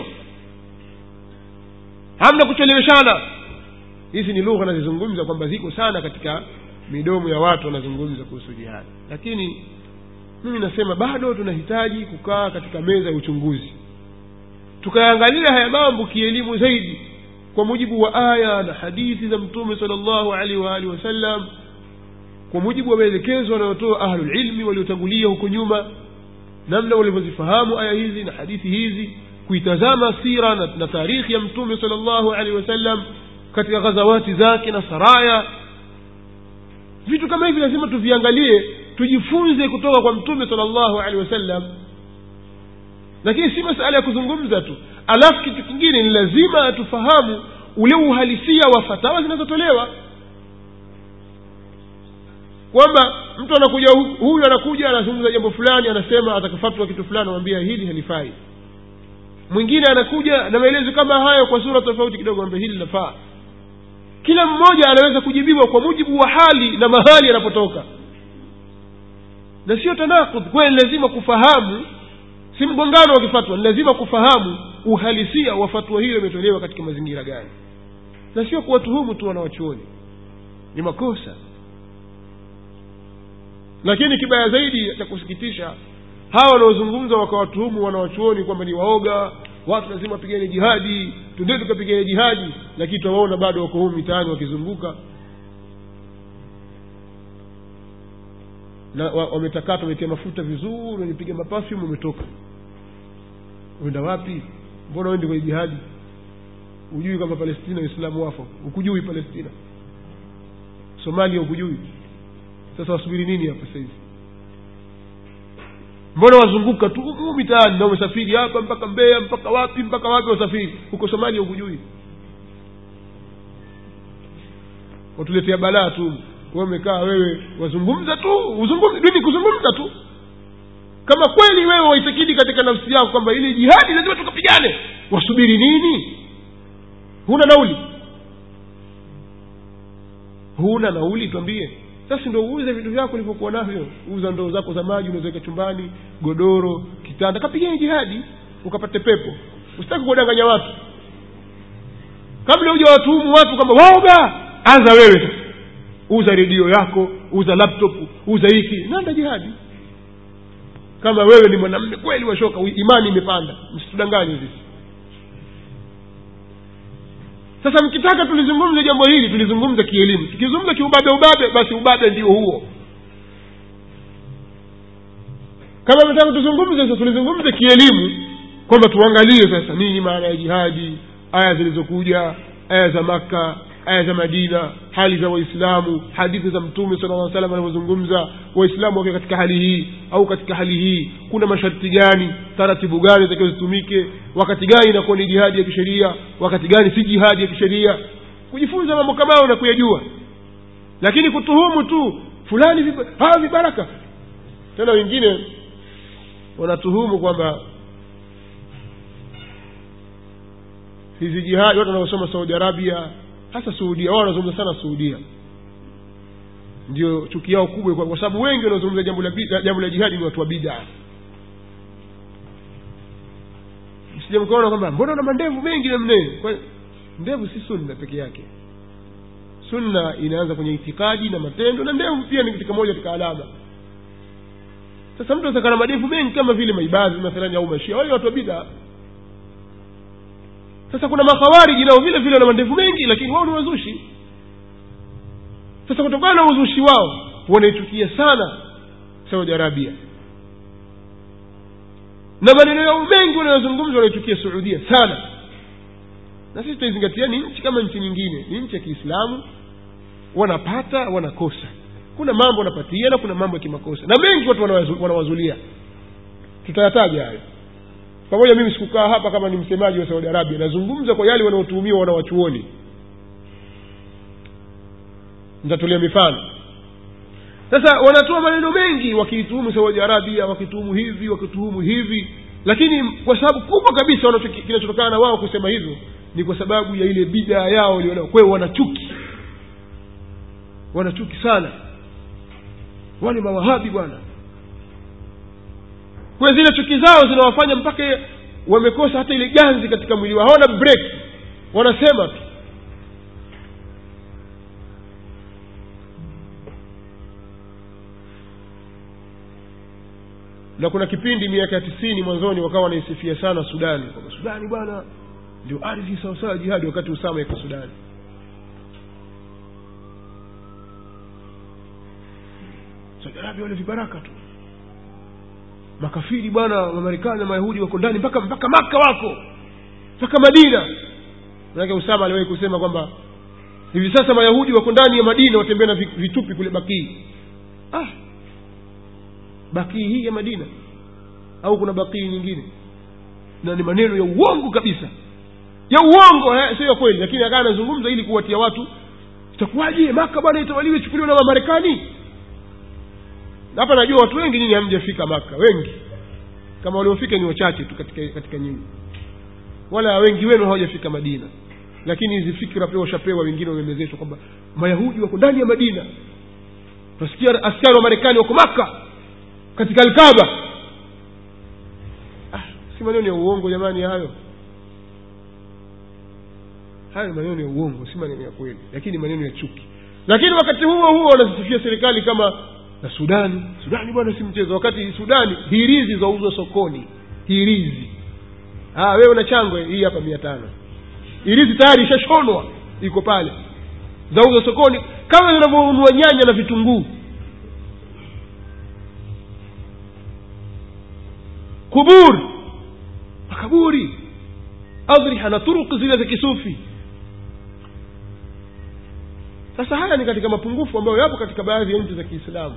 hamna kucheleweshana hizi ni lugha nazizungumza kwamba ziko sana katika midomo ya watu wanazungumza kuhusu jihadi lakini mimi nasema bado tunahitaji kukaa katika meza ya uchunguzi tukaangalia haya mambo kielimu zaidi kwa mujibu wa aya na hadithi za mtume sala llahu alaihi waalihi wasallam kwa mujibu wa maelekezo wanayotoa ahlulilmi waliotangulia huko nyuma namna walivyozifahamu aya hizi na hadithi hizi kuitazama sira na, na tarikhi ya mtume sala llahu alaihi wasallam katika ghazawati zake na saraya vitu kama hivi lazima tuviangalie tujifunze kutoka kwa mtume sala llahu alehi wasallam lakini si masala ya kuzungumza tu alafu kitu kingine ni lazima tufahamu ule uhalisia wa fatawa zinazotolewa kwamba mtu anakuja huyu anakuja anazungumza jambo fulani anasema atakafatwa kitu fulani anamwambia hili halifai mwingine anakuja na maelezo kama hayo kwa sura tofauti kidogo ambia hili linafaa kila mmoja anaweza kujibiwa kwa mujibu wa hali na mahali anapotoka na sio tanakud kwayo ni lazima kufahamu si mgongano wa kifatwa ni lazima kufahamu uhalisia wa fatwa hiyo imetolewa katika mazingira gani na sio kuwatuhumu tu wanawachuoni ni makosa lakini kibaya zaidi cha kusikitisha hawa wanaozungumza wakawatuhumu wanawachuoni kwamba ni waoga watu lazima wapigane jihadi twendee tukapigane jihadi lakini twawaona bado wako huu mitaani wakizunguka na wametakata wametia mafuta vizuri wamepiga mapafyum wametoka uenda wapi mbona uende kwenye jihadi hujui kama palestina waislamu wafa ukujui palestina somalia ukujui sasa wasubiri nini hapa sahizi mbona wazunguka tu huu mitaani na umesafiri hapa mpaka mbeya mpaka wapi mpaka wapi wasafiri huko somalia ukujui watuletea balaa tu we umekaa wewe wazungumza tu uzungumza dini kuzungumza tu kama kweli wewe waitakidi katika nafsi yako kwamba ili jihadi lazima tukapigane wasubiri nini huna nauli huna nauli twambie sasa ndo uuze vitu vyako ulivyokuwa navyo uza ndoo zako za maji unawezaweka chumbani godoro kitanda kapigeni jihadi ukapate pepo usitaki kuwadanganya watu kabla huja watuhumu watu kwamba waoga anza wewe sasa uza redio yako uza laptop uza hiki nanda jihadi kama wewe ni mwanamme kweli washoka imani imepanda msitudanganye sisi sasa mkitaka tulizungumze jambo hili tulizungumze kielimu tukizungumza kiubabe ubabe basi ubabe ndio huo kama mtaka tuzungumze sasa tulizungumze kielimu kwamba tuangalie sasa nini maana ya jihadi aya zilizokuja aya za makka aya za madina hali za waislamu hadithi za mtume sala lla salam anavyozungumza waislamu wakiwa katika hali hii au katika hali hii kuna masharti gani taratibu gani takiwa zitumike wakati gani inakuwa ni jihadi ya kisheria wakati gani si jihadi ya kisheria kujifunza mambo kama hayo na kuyajua lakini kutuhumu tu fulani viba, hawa vibaraka tena wengine wanatuhumu kwamba hizi jihadi watu wanaosoma saudi arabia hasa suudia wao wanazungumza sana suudia ndio chuki yao kubwa kwa sababu wengi wanaozungumza jambo la jambo la jihadi ni watu wa bidaa msije mkaona kwamba mbona una mandevu mengi namne ndevu si sunna peke yake sunna inaanza kwenye itikadi na matendo na ndevu pia ni katika moja katika alama sasa mtu asaka na madevu mengi kama vile maibadhi mathalani au mashia wale watu wa bidaa sasa kuna makhawariji nao vile vile wana mandevu mengi lakini wao ni wazushi sasa kutokana na uzushi wao wanaichukia sana saudi arabia na maneno yao mengi wanayozungumza wanaichukia suudia sana na sisi tunaizingatia ni nchi kama nchi nyingine ni nchi ya kiislamu wanapata wanakosa kuna mambo wanapatia na kuna mambo ya kimakosa na mengi watu wanawazu, wanawazulia tutayataja hayo pamoja mimi sikukaa hapa kama ni msemaji wa saudi arabia nazungumza kwa yale wanaotuhumiwa wanawachuoni nitatolea mifano sasa wanatoa maneno mengi wakiituhumu saudi arabia wakituhumu hivi wakituhumu hivi lakini kwa sababu kubwa kabisa kinachotokana na wao kusema hivyo ni kwa sababu ya ile bidaa yao walionao kwa hiyo wanachuki wanachuki sana wale mawahabi bwana kwa zile chuki zao zinawafanya mpaka wamekosa hata ile ganzi katika mwili wao hawana break wanasema tu na kuna kipindi miaka ya tisini mwanzoni wakawa wanaisifia sana sudani kwamba sudani bwana ndio ardhi sawasawa ya jihadi wakati usama iko sudani saudi arabia wale vibaraka tu makafiri bwana wamarekani na mayahudi wako ndani mpaka mpaka maka wako mpaka madina manake usama aliwahi kusema kwamba hivi sasa mayahudi wako ndani ya madina watembea na vi- vitupi kule bakii ah bakii hii ya madina au kuna bakii nyingine na ni maneno ya uongo kabisa ya uongo eh, sio ya kweli lakini akaa anazungumza ili kuwatia watu itakuwaje maka bwana itawaliwe chukuliwa na wamarekani Na hapa najua watu wengi nyinyi hamjafika maka wengi kama waliofika ni wachache tu katika katika nyinyi wala wengi wenu hawajafika madina lakini hizi fikra pia washapewa wengine wamemezeshwa kwamba mayahudi wako ndani ya madina tunasikia askari wa marekani wako maka katika alkaba ah, si maneno ya uongo jamani hayo hayo ni maneno ya uongo si maneno ya kweli lakini ni maneno ya chuki lakini wakati huo huo wanazisifia serikali kama na sudani sudani bwana si mchezo wakati sudani hirizi zauzwa sokoni hirizi ah, wewe una changwe hii hapa mia tano hirizi tayari ishashonwa iko pale zauzwa sokoni kama zinavyonunua nyanya na vitunguu kubur makaburi adriha na turuki zile za kisufi sasa haya ni katika mapungufu ambayo yapo katika baadhi ya nchi za kiislamu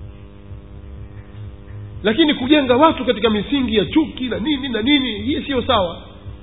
lakini kujenga watu katika misingi ya chuki na nini na nini hii siyo sawa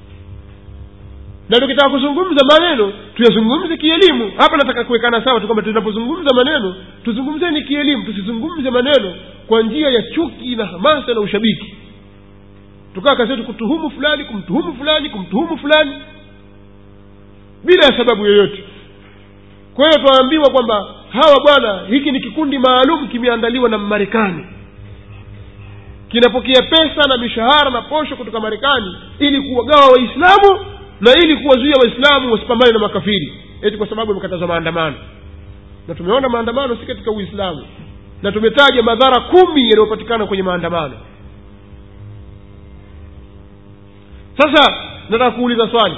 na tukitaka kuzungumza maneno tuyazungumze kielimu hapa nataka kuwekana sawa tu kwamba tunapozungumza maneno tuzungumzeni kielimu tusizungumze maneno kwa njia ya chuki na hamasa na ushabiki tukaa kazi yetu kutuhumu fulani kumtuhumu fulani kumtuhumu fulani bila ya sababu yoyote kwa hiyo twaambiwa kwamba hawa bwana hiki ni kikundi maalum kimeandaliwa na marekani kinapokea pesa na mishahara na posho kutoka marekani ili kuwagawa waislamu na ili kuwazuia waislamu wasipambane na makafiri eti kwa sababu yamekatazwa maandamano na tumeona maandamano si katika uislamu na tumetaja madhara kumi yaliyopatikana kwenye maandamano sasa nataka kuuliza swali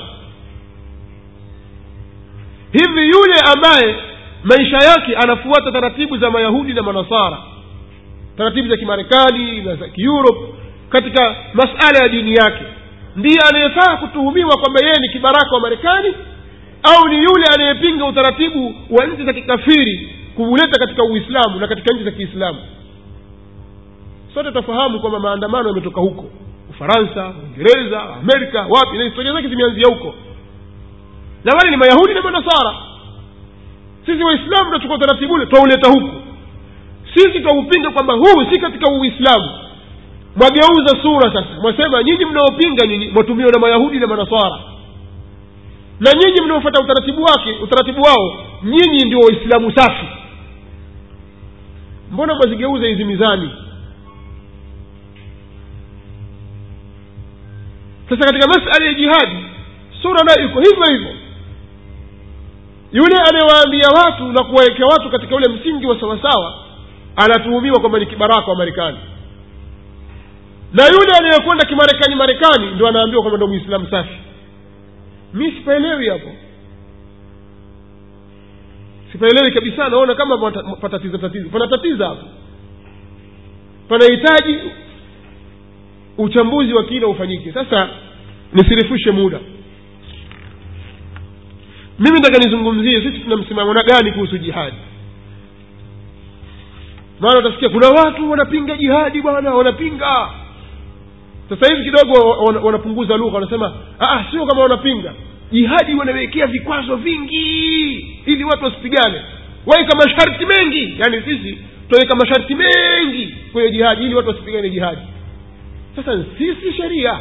hivi yule ambaye maisha yake anafuata taratibu za mayahudi na manasara taratibu za kimarekani na za kieurope katika masala ya dini yake ndiye anayefaa kutuhumiwa kwamba yeye ni kibaraka wa marekani au ni yule anayepinga utaratibu wa nchi za kikafiri kuuleta katika uislamu na katika nchi za kiislamu sote tutafahamu kwamba maandamano yametoka huko ufaransa uingereza amerika wapi na historia zake zimeanzia huko na wale ni mayahudi na manasara sisi waislamu tunachukua utaratibu ule twauleta huku sisi twaupinga kwamba huu si katika uislamu mwageuza sura sasa mwasema nyinyi mnaopinga nyinyi mwatumiwa na mayahudi na manasara na nyinyi mnaofata utaratibu wake utaratibu wao nyinyi ndio waislamu safi mbona mwazigeuza hizi mizani sasa katika masala ya jihadi sura nayo iko hivyo hivyo yule anayewaambia watu na kuwawekea watu katika ule msingi wa sawasawa anatuhumiwa kwamba ni kibaraka wa marekani na yule anayekwenda kimarekani marekani ndo anaambiwa kwamba ndo mwislamu safi mi sipaelewi hapo sipaelewi kabisa naona kama pata- patatiza tatizo panatatiza hapo panahitaji uchambuzi wa kina ufanyike sasa nisirefushe muda mimi nataka nizungumzie sisi tuna msimamo na gani kuhusu jihadi maana utasikia kuna watu wanapinga jihadi bwana wanapinga sasa hivi kidogo wana- wanapunguza lugha wanasema "Ah, sio kama wanapinga jihadi wanawekea vikwazo vingi ili watu wasipigane waweka masharti mengi yaani sisi tunaweka masharti mengi kwenye jihadi ili watu wasipigane jihadi sasa sisi sheria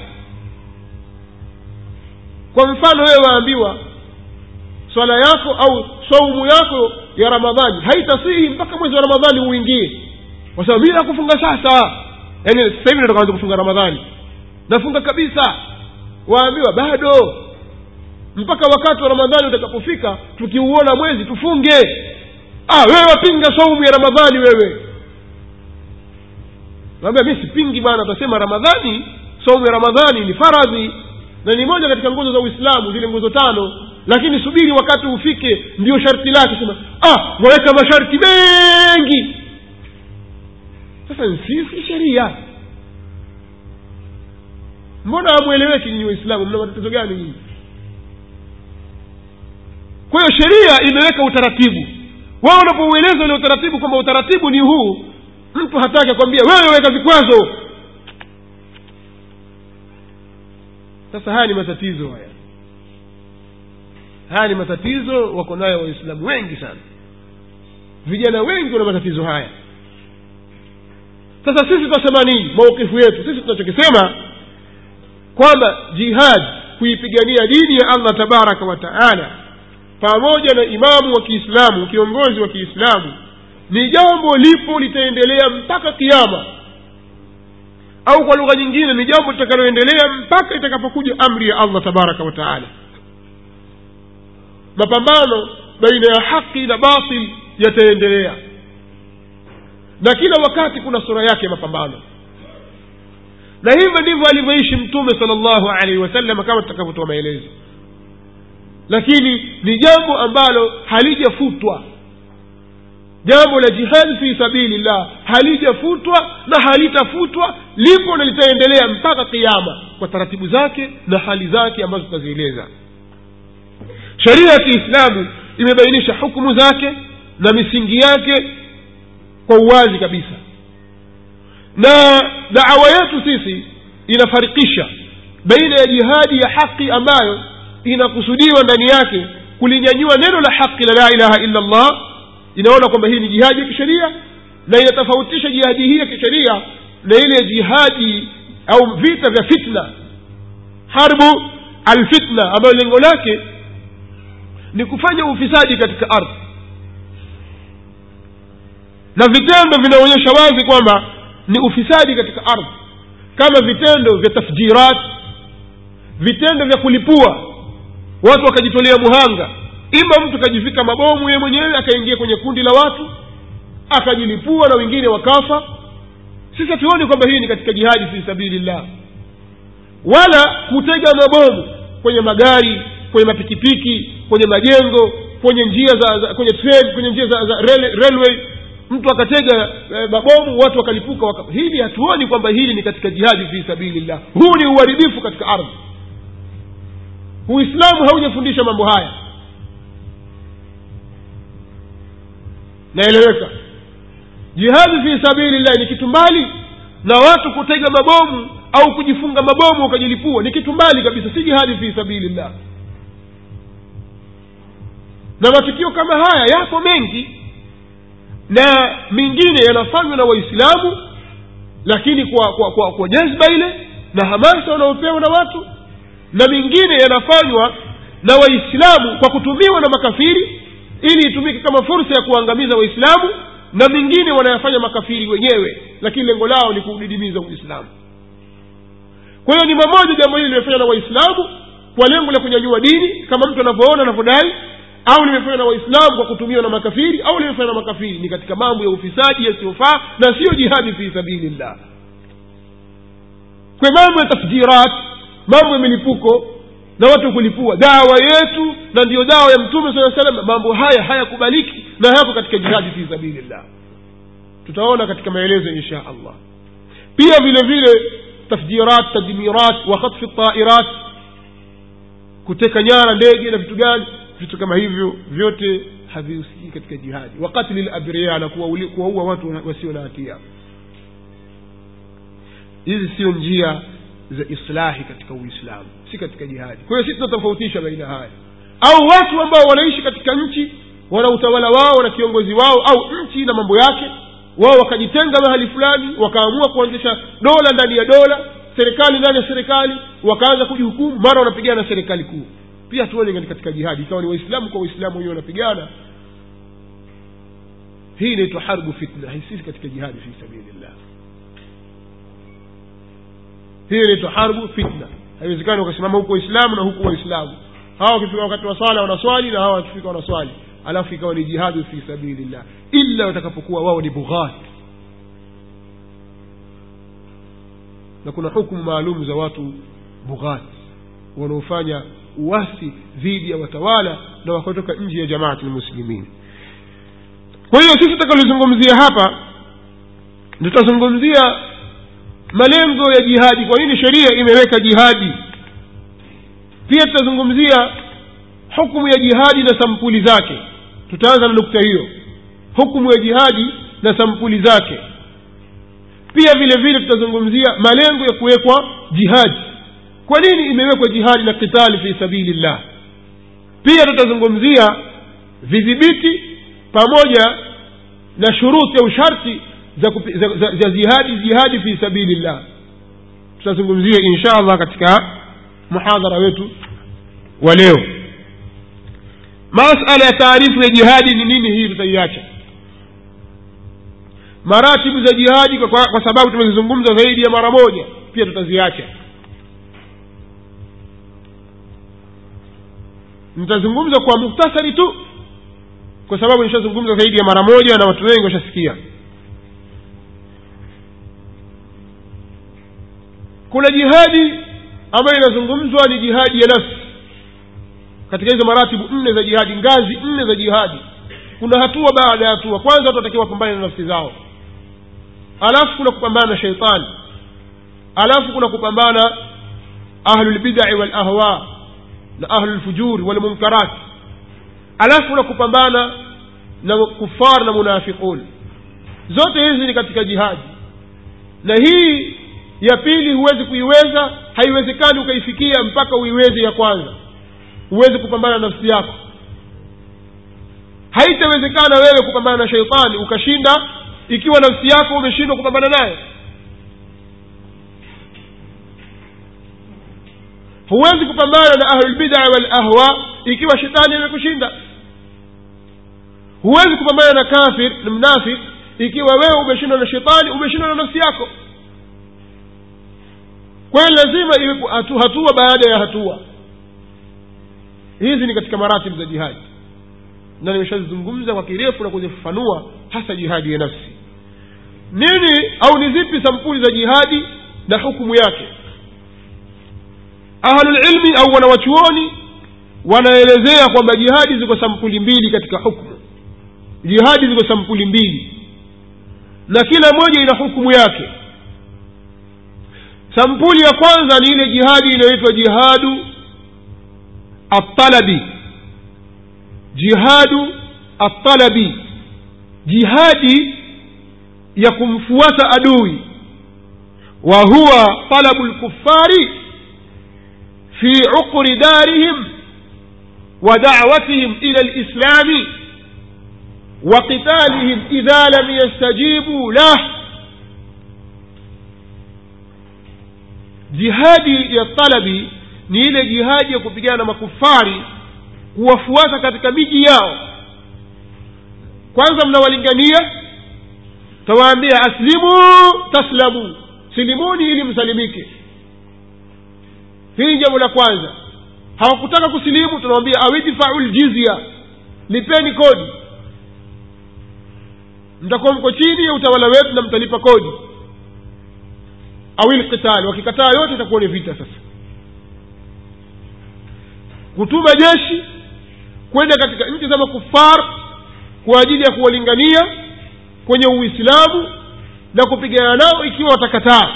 kwa mfano wewe waambiwa swala yako au saumu yako ya ramadhani haitasihi mpaka mwezi wa ramadhani uingie kwa sababu mi nakufunga sasa yaani sasa hivi nataka anza kufunga ramadhani nafunga kabisa waambiwa bado mpaka wakati wa ramadhani utakapofika tukiuona mwezi tufunge ah wewe wapinga saumu ya ramadhani wewe naambia mi sipingi bwana utasema ramadhani saumu ya ramadhani ni faradhi na ni moja katika nguzo za uislamu zile nguzo tano lakini subiri wakati ufike ndio sharti lake sema ah waweka masharti mengi sasa si sheria mbona hamweleweki nyinyi waislamu mna matatizo gani nyinyi kwa hiyo sheria imeweka utaratibu wao unapoueleza ule utaratibu kwamba utaratibu ni huu mtu hataki akwambia wewe weka vikwazo sasa haya ni matatizo haya haya ni matatizo wako nayo waislamu wengi sana vijana wengi wana matatizo haya sasa sisi tunasema nini maukifu yetu sisi tunachokisema kwamba jihad kuipigania dini ya allah tabaraka wa taala pamoja na imamu wa kiislamu kiongozi wa kiislamu ni jambo lipo litaendelea mpaka kiama au kwa lugha nyingine ni jambo litakaloendelea mpaka itakapokuja amri ya allah tabaraka wa taala mapambano baina ya haki na batil yataendelea na kila wakati kuna sura yake ya mapambano na hivyo ndivyo alivyoishi mtume sala llahu alaihi wasallam kama tutakavyotoa maelezo lakini ni jambo ambalo halijafutwa jambo la jihadi fi sabilillah halijafutwa na halitafutwa lipo na litaendelea mpaka kiama kwa taratibu zake na hali zake ambazo tutazieleza sheria ya kiislamu imebainisha hukumu zake na misingi yake kwa uwazi kabisa na dawa yetu sisi inafarikisha baina ya jihadi ya haki ambayo inakusudiwa ndani yake kulinyanyua neno la haki la la ilaha illa allah inaona kwamba hii ni jihadi ya kisheria na inatofautisha jihadi hii ya kisheria na ile jihadi au vita vya fitna harbu alfitna ambayo lengo lake ni kufanya ufisadi katika ardhi na vitendo vinaonyesha wazi kwamba ni ufisadi katika ardhi kama vitendo vya tafjirat vitendo vya kulipua watu wakajitolea muhanga ima mtu akajivika mabomu yeye mwenyewe akaingia kwenye kundi la watu akajilipua na wengine wakafa sisi hatuoni kwamba hii ni katika jihadi fi sabilillah wala kutega mabomu kwenye magari kwenye mapikipiki kwenye majengo kwenye njia za, za kwenye train kwenye njia za, za rail, railway mtu akatega e, mabomu watu wakalipuka waka. hili hatuoni kwamba hili ni katika jihadi fi sabilillah huu ni uharibifu katika ardhi uislamu haujafundisha mambo haya naeleweka jihadi fi sabilillah ni kitu mbali na watu kutega mabomu au kujifunga mabomu wakajilipua ni kitu mbali kabisa si jihadi fi sabilillah na matukio kama haya yapo mengi na mengine yanafanywa na waislamu lakini kwa kwa kwa, kwa jazba ile na hamasa wanaopewa na watu na mengine yanafanywa na waislamu kwa kutumiwa na makafiri ili itumike kama fursa ya kuangamiza waislamu na mengine wanayafanya makafiri wenyewe lakini lengo lao ni kuudidimiza uislamu kwa hiyo ni mamoja jambo hili limefanywa na waislamu kwa lengo la kunyanyua dini kama mtu anavyoona anavyodai au limefanywa na waislamu kwa kutumiwa na makafiri au limefanywa na makafiri ni katika mambo ya ufisadi yasiyofaa na siyo jihadi fi sabilillah kwa mambo ya tafjirat mambo ya milipuko na watu kulipua dawa yetu na ndiyo dawa ya mtume saa salam mambo haya hayakubaliki na hayako katika jihadi fi sabilillah tutaona katika maelezo insha allah pia vile vile tafjirat tadmirat wa khatfi tairat kuteka nyara ndege na vitu gani vitu kama hivyo vyote havihusikii katika jihadi wakatili labriya na kuwaua watu wasio na hatia hizi sio njia za islahi katika uislamu si katika jihadi kwa hiyo si tunatofautisha baina haya au watu ambao wanaishi katika nchi wana utawala wao na kiongozi wao au nchi na mambo yake wao wakajitenga mahali fulani wakaamua kuanzisha dola ndani ya dola serikali ndani ya serikali wakaanza kujihukumu mara wanapigana na serikali kuu pia hatuoni ni katika jihadi ikawa ni waislamu kwa waislamu wenyewe wanapigana hii inaitwa harbu fitna sisi katika jihadi fi sabilillah hii inaitwa harbu fitna haiwezekani wakasimama huku waislamu na huku waislamu hawa wakifika wakati wa swala wanaswali na hawa wakifika wanaswali alafu ikawa ni jihadu fi sabilillah illa watakapokuwa wao ni bughat na kuna hukumu maalum za watu bughat wanaofanya uwasi dhidi ya watawala na wakatoka nje ya jamaati lmuslimin kwa hiyo sisi tutakalozungumzia hapa tutazungumzia malengo ya jihadi kwa nini sheria imeweka jihadi pia tutazungumzia hukumu ya jihadi na sampuli zake tutaanza na nukta hiyo hukumu ya jihadi na sampuli zake pia vile vile tutazungumzia malengo ya kuwekwa jihadi kwa nini imewekwa jihadi na kitali fi sabilillah pia tutazungumzia vidhibiti pamoja na shuruti au sharti za, kupi, za, za, za jihadi jihadi fi sabilillah tutazungumzia insha allah katika muhadhara wetu wa leo masala ya taarifu ya jihadi ni nini hii tutaiacha maratibu za jihadi kwa, kwa, kwa sababu tumezizungumza zaidi ya mara moja pia tutaziacha nitazungumza kwa muktasari tu kwa sababu nishazungumza zaidi ya mara moja na watu wengi washasikia kuna jihadi ambayo inazungumzwa ni jihadi ya nafsi katika hizo maratibu nne za jihadi ngazi nne za jihadi kuna hatua baada ya hatua kwanza watu watakiwa wapambane na nafsi zao alafu kuna kupambana na sheitani alafu kuna kupambana ahlulbidai walahwa na ahlulfujuri walmunkarat alafu kuna kupambana na kufar na munafiqun zote hizi ni katika jihadi na hii ya pili huwezi kuiweza haiwezekani ukaifikia mpaka uiweze ya kwanza huwezi kupambana na nafsi yako haitawezekana wewe kupambana na sheitani ukashinda ikiwa nafsi yako umeshindwa kupambana naye huwezi kupambana na ahlulbidaa walahwa ikiwa shetani amekushinda huwezi kupambana na kafir na mnafik ikiwa wewe umeshindwa na shetani umeshindwa na nafsi yako kwa hiyo lazima iwe hatu, hatua baada ya hatua hizi ni katika maratibu za jihadi na nimeshazizungumza kwa kirefu na kuzifafanua hasa jihadi ya nafsi nini au ni zipi sampuli za jihadi na hukumu yake ahlulilmi au wanawachuoni wanaelezea kwamba jihadi ziko sampuli mbili katika hukmu jihadi ziko sampuli mbili na kila moja ina hukumu yake sampuli ya kwanza ni ile jihadi inayoitwa jihadu atalabi jihadu atalabi jihadi ya kumfuata adui wa huwa talabu lkufari fi uqri darihim wa da'watihim ila lislami وقتالهم إذا لم يستجيبوا له jihadi ya talabi ni ile jihadi ya kupigana na makufari kuwafuata katika miji yao kwanza mnawalingania tawaambia aslimu taslamu silimuni ili msalimike hili jambo la kwanza hawakutaka kusilimu tunawambia awidfau ljizya lipeni kodi mtakuwa mko chini ya utawala wetu na mtalipa kodi awil qitali wakikataa yote itakuwa ni vita sasa kutuma jeshi kwenda katika nchi za makufar kwa ajili ya kuwalingania kwenye uislamu na kupigana nao ikiwa watakataa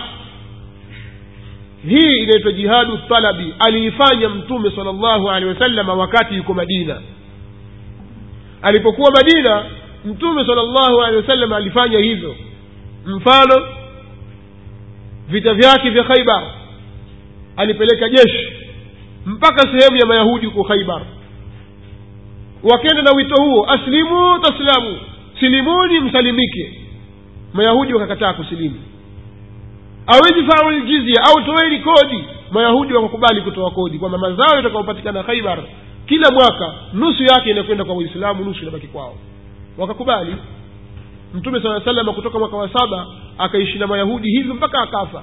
hii inaitwa jihadu talabi aliifanya mtume sala llahu alehi wasalama wakati yuko madina alipokuwa madina mtume sala llahu alehi wasallam alifanya hivyo mfano vita vyake vya khaibar alipeleka jeshi mpaka sehemu ya mayahudi huko khaibar wakenda na wito huo aslimu taslamu silimuni msalimike mayahudi wakakataa kusilimu au idfau ljizya au toeni kodi mayahudi wakakubali kutoa kodi kwamba mazao yatakaopatikana khaibar kila mwaka nusu yake inakwenda kwa waislamu nusu inabaki kwao wakakubali mtume saa salama kutoka mwaka wa saba akaishi na mayahudi hivyo mpaka akafa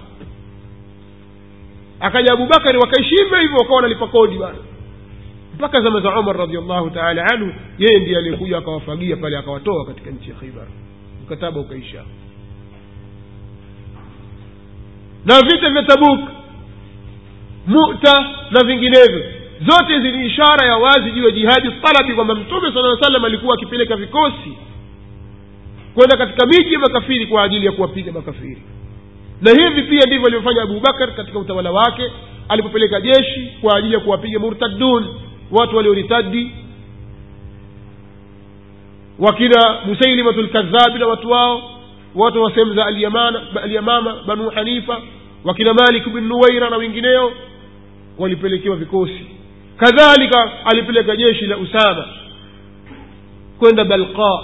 akaja abubakari wakaishi hivyo hivyo wakawa wanalipa kodi bana mpaka zama za umar radiallahu taala anhu yeye ndiye aliyekuja akawafagia pale akawatoa katika nchi ya khaibar mkataba ukaisha na vita vya tabuk muta na vinginevyo zote hizi ni ishara ya wazi juu ya jihadi talabi kwamba mtume sala salam alikuwa akipeleka vikosi kwenda katika miji ya makafiri kwa ajili ya kuwapiga makafiri na hivi pia ndivyo alivyofanya abubakar katika utawala wake alipopeleka jeshi kwa ajili ya kuwapiga murtadun watu walioritadi wakina musailimatu lkadhabi na watu wao watu wa sehemu za alyamana alyamama banu hanifa wakina malik bin nuwaira na wengineo walipelekewa vikosi kadhalika alipeleka jeshi la usama kwenda balqa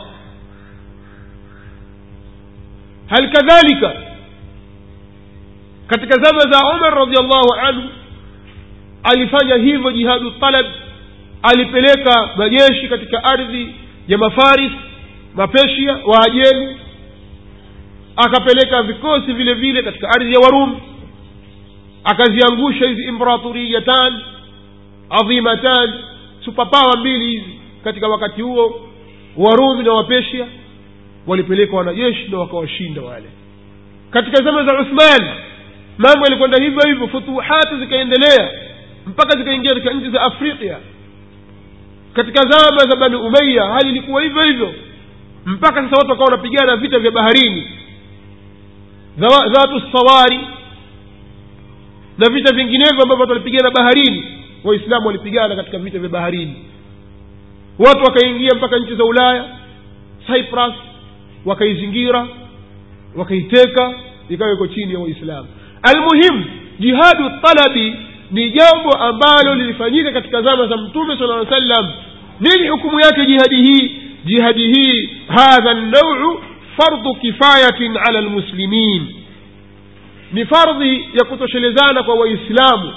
hal kadhalika katika zama za umar radiallahu anhu alifanya hivyo jihadu talab alipeleka majeshi katika ardhi ya mafaris mapeshia waajemi akapeleka vikosi vile vile katika ardhi ya warumi akaziangusha hizi imperatoriyatan adhimatan supapawa mbili hizi katika wakati huo warumi na wapeshia walipeleka wanajeshi na wakawashinda wale katika zama za uthman mambo yalikwenda hivyo hivyo futuhati zikaendelea mpaka zikaingia katika nchi za afrika katika zama za bani umaya hali ilikuwa hivyo hivyo mpaka sasa watu wakawa wanapigana vita vya baharini dhatu sawari na vita vinginevyo ambavyo watu walipigana baharini waislamu walipigana katika vita vya baharini watu wakaingia mpaka nchi za ulaya cyprus wakaizingira wakaiteka ikawa iko chini ya waislamu almuhimu jihadu talabi ni jambo ambalo lilifanyika katika zama za mtume sala aa sallam nini hukumu yake jihadi hii jihadi hii hadha nauu fardu kifayatin ala lmuslimin ni fardhi ya kutoshelezana kwa waislamu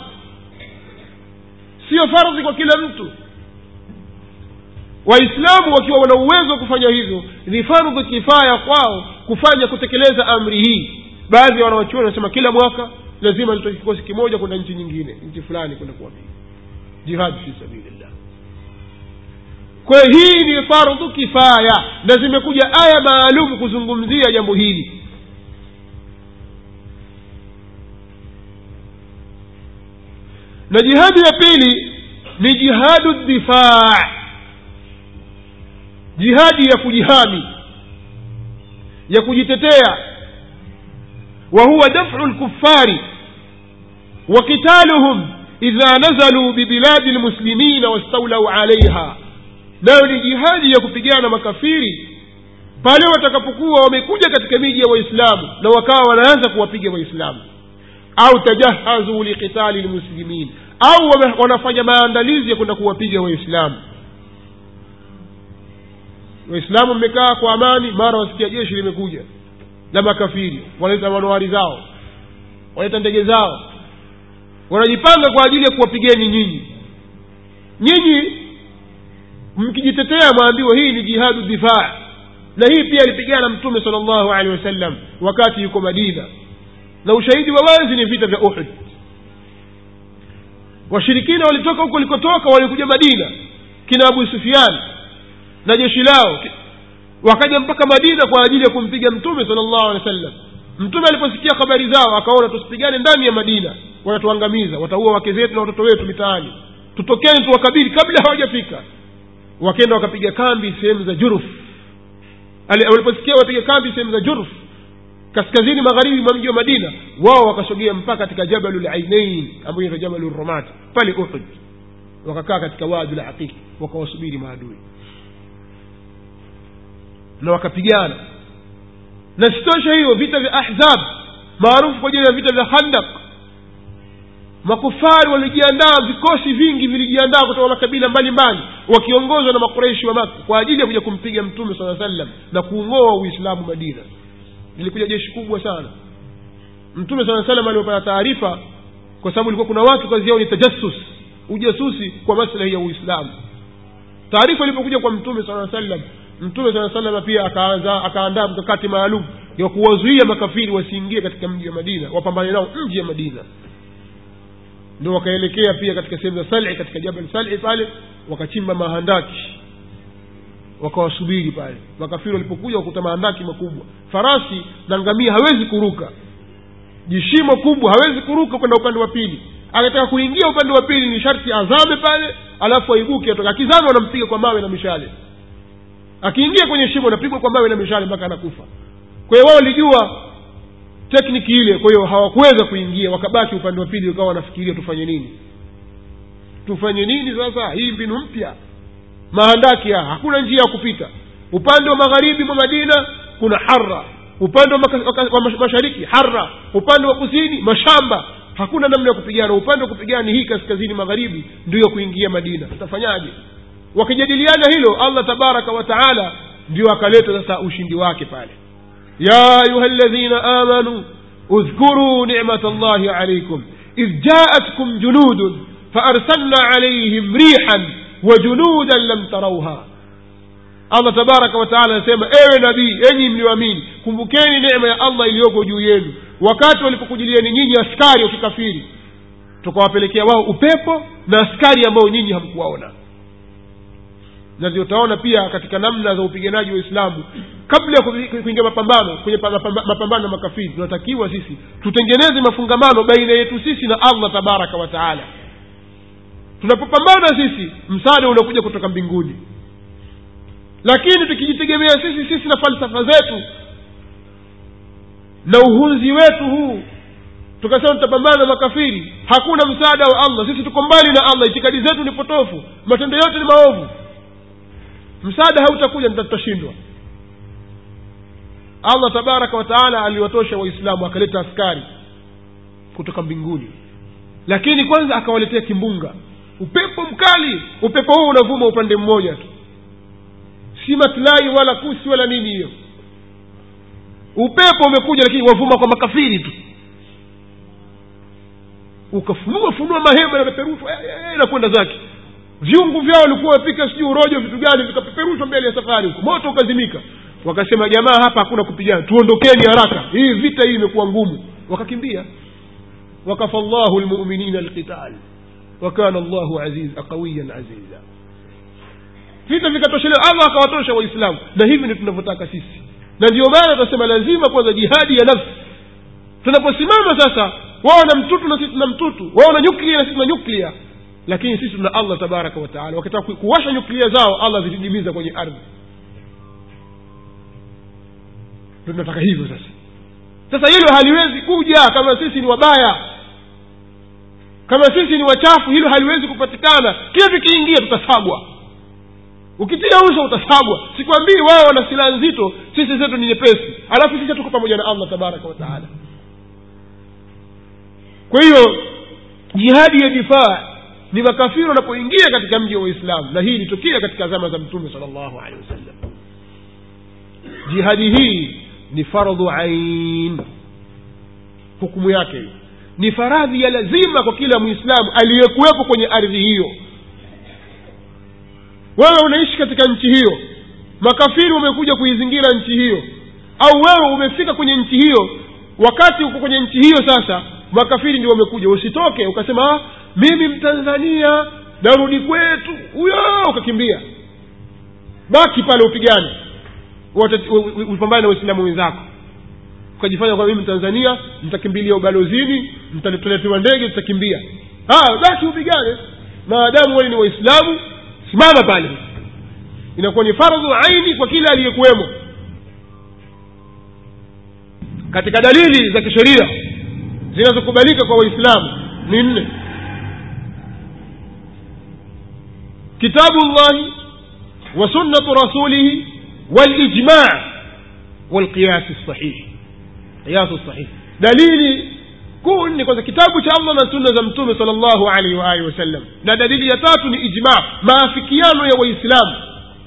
sio fardhi kwa kila mtu waislamu wakiwa wana uwezo wa kufanya hivyo ni fardhu kifaya kwao kufanya kutekeleza amri hii baadhi ya wanawachuoni wanasema kila mwaka lazima litoke kikosi kimoja kwenda nchi nyingine nchi fulani kwenda kuwapiga jihad fi sabilillah kwa hiyo hii ni fardhu kifaya na zimekuja aya maalum kuzungumzia jambo hili na jihadi ya pili ni jihadu difaa jihadi ya kujihami ya kujitetea wa huwa dafu lkufari wa qitaluhum idha nazaluu bibiladi lmuslimina wastaulau alaiha nayo ni jihadi ya kupigana makafiri pale watakapokuwa wamekuja katika miji ya waislamu na wakawa wanaanza kuwapiga waislamu au tajahazu liqitali lmuslimin au wanafanya maandalizi ya kwenda kuwapiga waislamu waislamu mmekaa kwa amani mara wasikia jeshi limekuja la makafiri wanaleta manowari zao wanaleta ndege zao wanajipanga kwa ajili ya kuwapigeni nyinyi nyinyi mkijitetea mwambiwa hii ni jihadu difaa na hii pia alipigana mtume sala llahu alehi wasallam wakati yuko madina na ushahidi wa wazi ni vita vya uhud washirikina walitoka huko walikotoka walikuja madina kina abu sufian na jeshi lao wakaja mpaka madina kwa ajili ya kumpiga mtume sala llahu alehi wa sallam mtume aliposikia habari zao akaona tusipigane ndani ya madina wanatuangamiza wataua wake zetu na watoto wetu mitaani tutokeni tuwakabili kabla hawajafika wakenda wakapiga kambi sehemu za juruf waliposikia wapiga kambi sehemu za juruf kaskazini magharibi mwa mji wa madina wao wakasogea mpaka katika jabalu lainain ambayo inaitwa jabalu romat pale uhud wakakaa katika wadi la aqiq wakawasubiri maadui na wakapigana na sitosha hiyo vita vya ahzab maarufu kwa jina ya vita vya khandak makufari walijiandaa vikosi vingi vilijiandaa kutoka makabila mbalimbali wakiongozwa na makureishi wa maka kwa ajili ya kuja kumpiga mtume saa sallam na kuung'oa uislamu madina lilikuja jeshi kubwa sana mtume saa salam aliopata taarifa kwa sababu ilikuwa kuna watu kazi yao ni tajassus ujasusi kwa maslahi ya uislamu taarifa ilipokuja kwa mtume saa sallam mtume saa salama pia akaanza akaandaa mkakati maalum ya kuwazuia makafiri wasiingie katika mji wa madina wapambane nao nji ya madina ndio wakaelekea pia katika sehemu za sali katika jabal sali pale wakachimba mahandaki wakawasubiri pale makafiri walipokuja wakuta mahandaki makubwa farasi na ngamia hawezi kuruka jishimo kubwa hawezi kuruka kwenda upande wa pili akataka kuingia upande wa pili ni sharti azame pale alafu aibuke atoka akizama wanampiga kwa mawe na mishale akiingia kwenye shimo anapigwa kwa mawe na mishale mpaka anakufa kwa hiyo wao walijua tekniki ile kwa hiyo hawakuweza kuingia wakabaki upande wa pili wakawa wanafikiria tufanye nini tufanye nini sasa hii mbinu mpya mahandaki haya hakuna njia ya kupita upande wa magharibi mwa madina kuna hara upande wa, maka, waka, wa mash- mashariki hara upande wa kusini mashamba hakuna namna ya kupigana upande wa kupigana ni hii kaskazini magharibi ndiyo kuingia madina tutafanyaje wakijadiliana hilo allah tabaraka wa taala ndio akaleta sasa ushindi wake pale يا أيها الذين آمنوا اذكروا نعمة الله عليكم إذ جاءتكم جنود فأرسلنا عليهم ريحا وجنودا لم تروها allah tabaraka wataala anasema ewe nabii enyi mlioamini kumbukeni neema ya allah iliyoko juu yenu wakati walipokujilieni nyinyi askari wa kikafiri tukawapelekea wao upepo na askari ambao nyinyi hamkuwaona na ndio utaona pia katika namna za upiganaji wa uislamu kabla ya ku- kuingia mapambano kwenye pa- mapamba- mapambano na makafiri tunatakiwa sisi tutengeneze mafungamano baina yetu sisi na allah tabaraka wa taala tunapopambana sisi msaada unakuja kutoka mbinguni lakini tukijitegemea sisi sisi na falsafa zetu na uhunzi wetu huu tukasema tutapambana na makafiri hakuna msaada wa allah sisi tuko mbali na allah itikadi zetu ni potofu matendo yote ni maovu msaada hautakuja nita- tutashindwa allah tabaraka wataala aliwatosha waislamu akaleta askari kutoka mbinguni lakini kwanza akawaletea kimbunga upepo mkali upepo huu unavuma upande mmoja tu si matlai wala kusi wala nini hiyo upepo umekuja lakini wavuma kwa makafiri tu ukafunua funua mahema yanapeperushwa eh, eh, eh, na kwenda zake viungu vyao walikuwa wapika sijui urojo vitu gani vikapeperushwa mbele ya safari huko moto ukazimika wakasema jamaa hapa hakuna kupigana tuondokeni haraka hii vita hii imekuwa ngumu wakakimbia wakafa llahu lmuminina alqital wakana llahu aziz qawiyan aziza vita vikatoshelewa allah akawatosha waislamu na hivi ndio tunavyotaka sisi na ndio maana tunasema lazima kwanza jihadi ya nafsi tunaposimama sasa wao na mtutu na sisi tuna mtutu wao na nyuklia na sisi tuna nyuklia lakini sisi tuna allah tabaraka wataala wakitaka ku- kuwasha nyuklia zao allah zitidimiza kwenye ardhi ndio tunataka hivyo sasa sasa hilo haliwezi kuja kama sisi ni wabaya kama sisi ni wachafu hilo haliwezi kupatikana kila tukiingia tutasagwa ukitia uso utasagwa sikwambii wao wana silaha nzito sisi zetu ni nyepesi alafu sisi tuko pamoja na allah tabaraka wataala kwa hiyo jihadi ya difaa ni makafiri wanapoingia katika mji wa uislamu na hii ilitokea katika zama za mtume sal llahu alehi wasallam jihadi hii ni fardhu ain hukumu yake hiyo ni faradhi ya lazima kwa kila mwislamu aliyekuwepo kwenye ardhi hiyo wewe unaishi katika nchi hiyo makafiri wamekuja kuizingira nchi hiyo au wewe umefika kwenye nchi hiyo wakati uko kwenye nchi hiyo sasa makafiri ndio wamekuja usitoke ukasema ah, mimi mtanzania narudi kwetu huyo ukakimbia baki pale upigane Wata- u- u- upambane na waislamu wenzako ukajifanya kwa mimi mtanzania mtakimbilia ubalozini mtaletewa ndege tutakimbia Ah, basi upigane maadamu wale ni waislamu simama pale inakuwa ni fardhu aini kwa kila aliyekuwemo katika dalili za kisheria zinazokubalika kwa waislamu ni nne kitabu llahi wa sunnatu rasulihi walijma walqiyasi sahihi qiyasu sahihi dalili kuu ni kwanza kitabu cha allah na sunna za mtume sal llahu alaihi waalihi wasallam na dalili ya tatu ni ijma maafikiano ya waislamu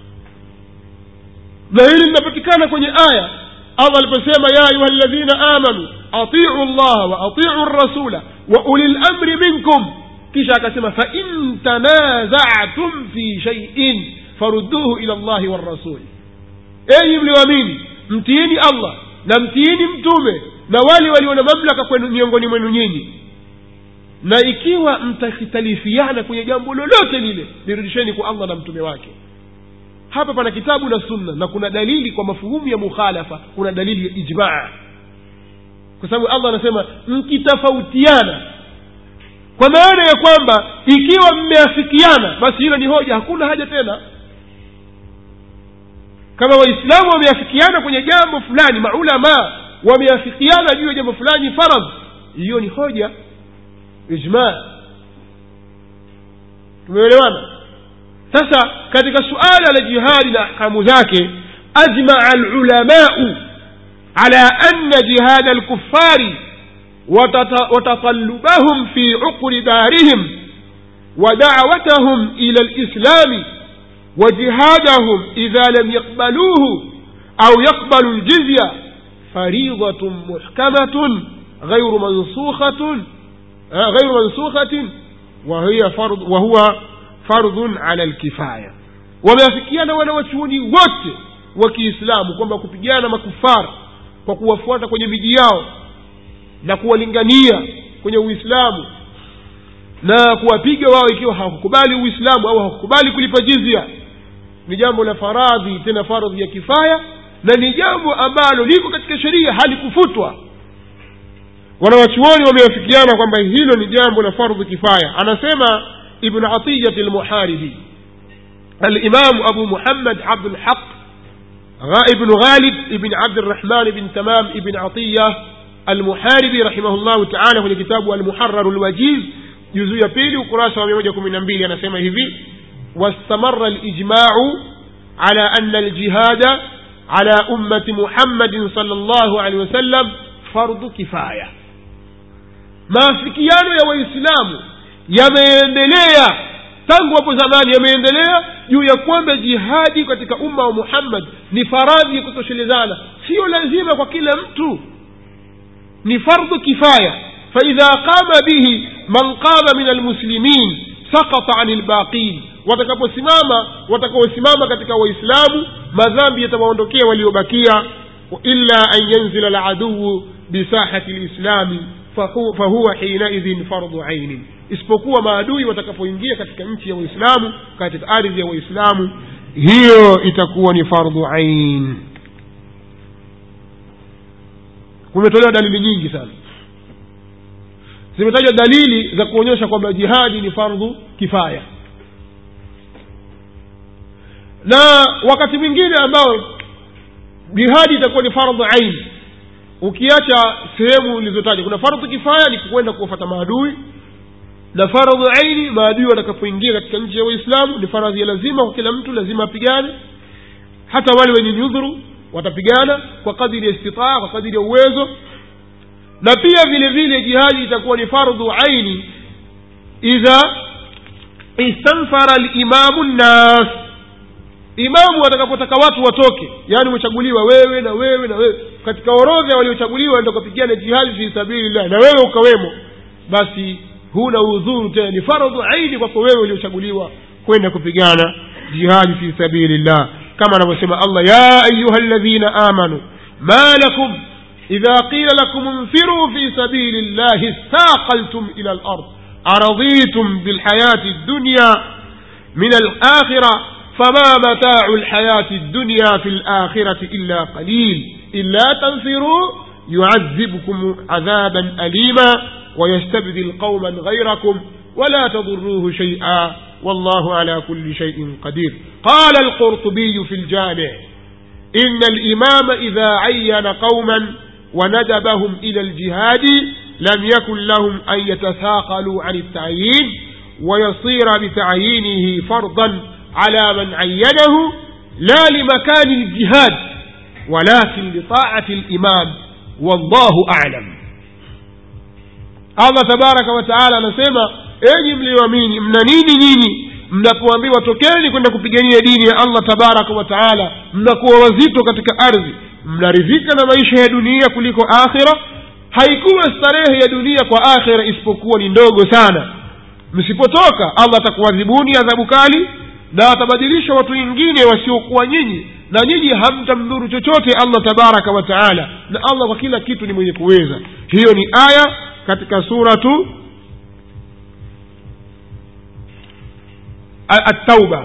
na hili linapatikana kwenye aya allah aliposema ya ayuha ladhina amanu atiu llaha wa atiu rasula wa uli lamri minkum kisha akasema fain tanazatum fi shaiin farudduhu ila llahi warasuli enyi mlioamini mtiini allah na mtiini mtume na wale walio na mamlaka kwenu miongoni mwenu nyinyi na ikiwa mtakhitalifiana kwenye jambo lolote lile lirudisheni kwa allah na mtume wake hapa pana kitabu na sunna na kuna dalili kwa mafuhumu ya mukhalafa kuna dalili ya ijmaa kwa sababu allah anasema mkitofautiana kwa maana ya kwamba ikiwa mmeafikiana basi hilo ni hoja hakuna haja tena kama waislamu wameafikiana kwenye jambo fulani maulamaa wameafikiana juu ya jambo fulani faradh hiyo ni hoja ijmaa tumeelewana sasa katika suala la jihadi na ahkamu zake ajmaa lulamau ala anna jihada alkufari وتطلبهم في عقر دارهم ودعوتهم إلى الإسلام وجهادهم إذا لم يقبلوه أو يقبلوا الجزية فريضة محكمة غير منسوخة غير منسوخة وهي فرض وهو فرض على الكفاية wameafikiana wanawachuoni wote wa kiislamu kwamba kupigana makufara kwa kuwafuata kwenye miji yao na kuwalingania kwenye uislamu na kuwapiga wao ikiwa hawakukubali uislamu au hawakukubali kulipa jizia ni jambo la faradhi tena faradhi ya kifaya na ni jambo ambalo liko katika sheria halikufutwa wanawachuoni wameafikiana kwamba hilo ni jambo la fardhu kifaya anasema ibn atiyat lmuharibi alimamu abu muhammad abdulhaq ibn ghalib ibn abdirahman ibn tamam ibn atiya المحاربي رحمه الله تعالى kwenye kitabu المحرر الوجيز juzuu ya pili ukurasa wa mia moja kumi na mbili anasema hivi واستمر الإجماع على أن الجهاد على أمة محمد صلى الله عليه وسلم فرض كفاية maafikiano ya waislamu yameendelea tangu hapo zamani yameendelea juu ya kwamba jihadi katika umma wa muhammad ni faradhi ya kutoshelezana sio lazima kwa kila mtu ni fardhu kifaya faidha qama bihi man qama min almuslimin sakata ani lbaqin watakaposimama watakaosimama katika waislamu madhambi yatawaondokea waliobakia illa an yanzila laduu bisahati lislami fahuwa hinaidhin fardhu ainin isipokuwa maadui watakapoingia katika nchi ya waislamu katika ardhi ya waislamu hiyo itakuwa ni fardhu ain kumetolewa dalili nyingi sana zimetajwa dalili za kuonyesha kwamba jihadi ni fardhu kifaya na wakati mwingine ambao jihadi itakuwa ni fardhu ain ukiacha sehemu ulizotaja kuna fardhu kifaya ni kwenda kuwafata maadui na fardhu aini maadui watakapoingia katika nchi ya waislamu ni faradhi ya lazima kwa kila mtu lazima apigane hata wale wenye nyudhuru watapigana kwa kadiri ya istitaa kwa kadiri ya uwezo na pia vile vile jihadi itakuwa ni fardhu aini idha istanfara limamu nnas imamu atakapotaka watu watoke yaani umechaguliwa wewe na wewe na wewe katika orodha waliochaguliwa enda ukapigana jihadi fi sabilillah na wewe ukawemo basi huna udhuru tena ni fardhu aini kwako wewe uliochaguliwa kwenda kupigana jihadi fi sabilillah كما نسمى الله يا أيها الذين آمنوا ما لكم إذا قيل لكم انفروا في سبيل الله استاقلتم إلى الأرض أرضيتم بالحياة الدنيا من الآخرة فما متاع الحياة الدنيا في الآخرة إلا قليل إلا تنفروا يعذبكم عذابا أليما ويستبدل قوما غيركم ولا تضروه شيئا والله على كل شيء قدير قال القرطبي في الجامع إن الإمام إذا عين قوما وندبهم إلى الجهاد لم يكن لهم أن يتثاقلوا عن التعيين ويصير بتعيينه فرضا على من عينه لا لمكان الجهاد ولكن لطاعة الإمام والله أعلم الله تبارك وتعالى نسمى enyi mlioamini mna nini nyinyi mnapoambiwa tokeni kwenda kupigania dini ya allah tabaraka wa taala mnakuwa wazito katika ardhi mnaridhika na maisha ya dunia kuliko akhira haikuwa starehe ya dunia kwa akhira isipokuwa ni ndogo sana msipotoka allah atakuadhibuni adhabu kali na atabadilisha watu wengine wasiokuwa nyinyi na nyinyi hamtamdhuru chochote allah tabaraka wa taala na allah kwa kila kitu ni mwenye kuweza hiyo ni aya katika suratu التوبة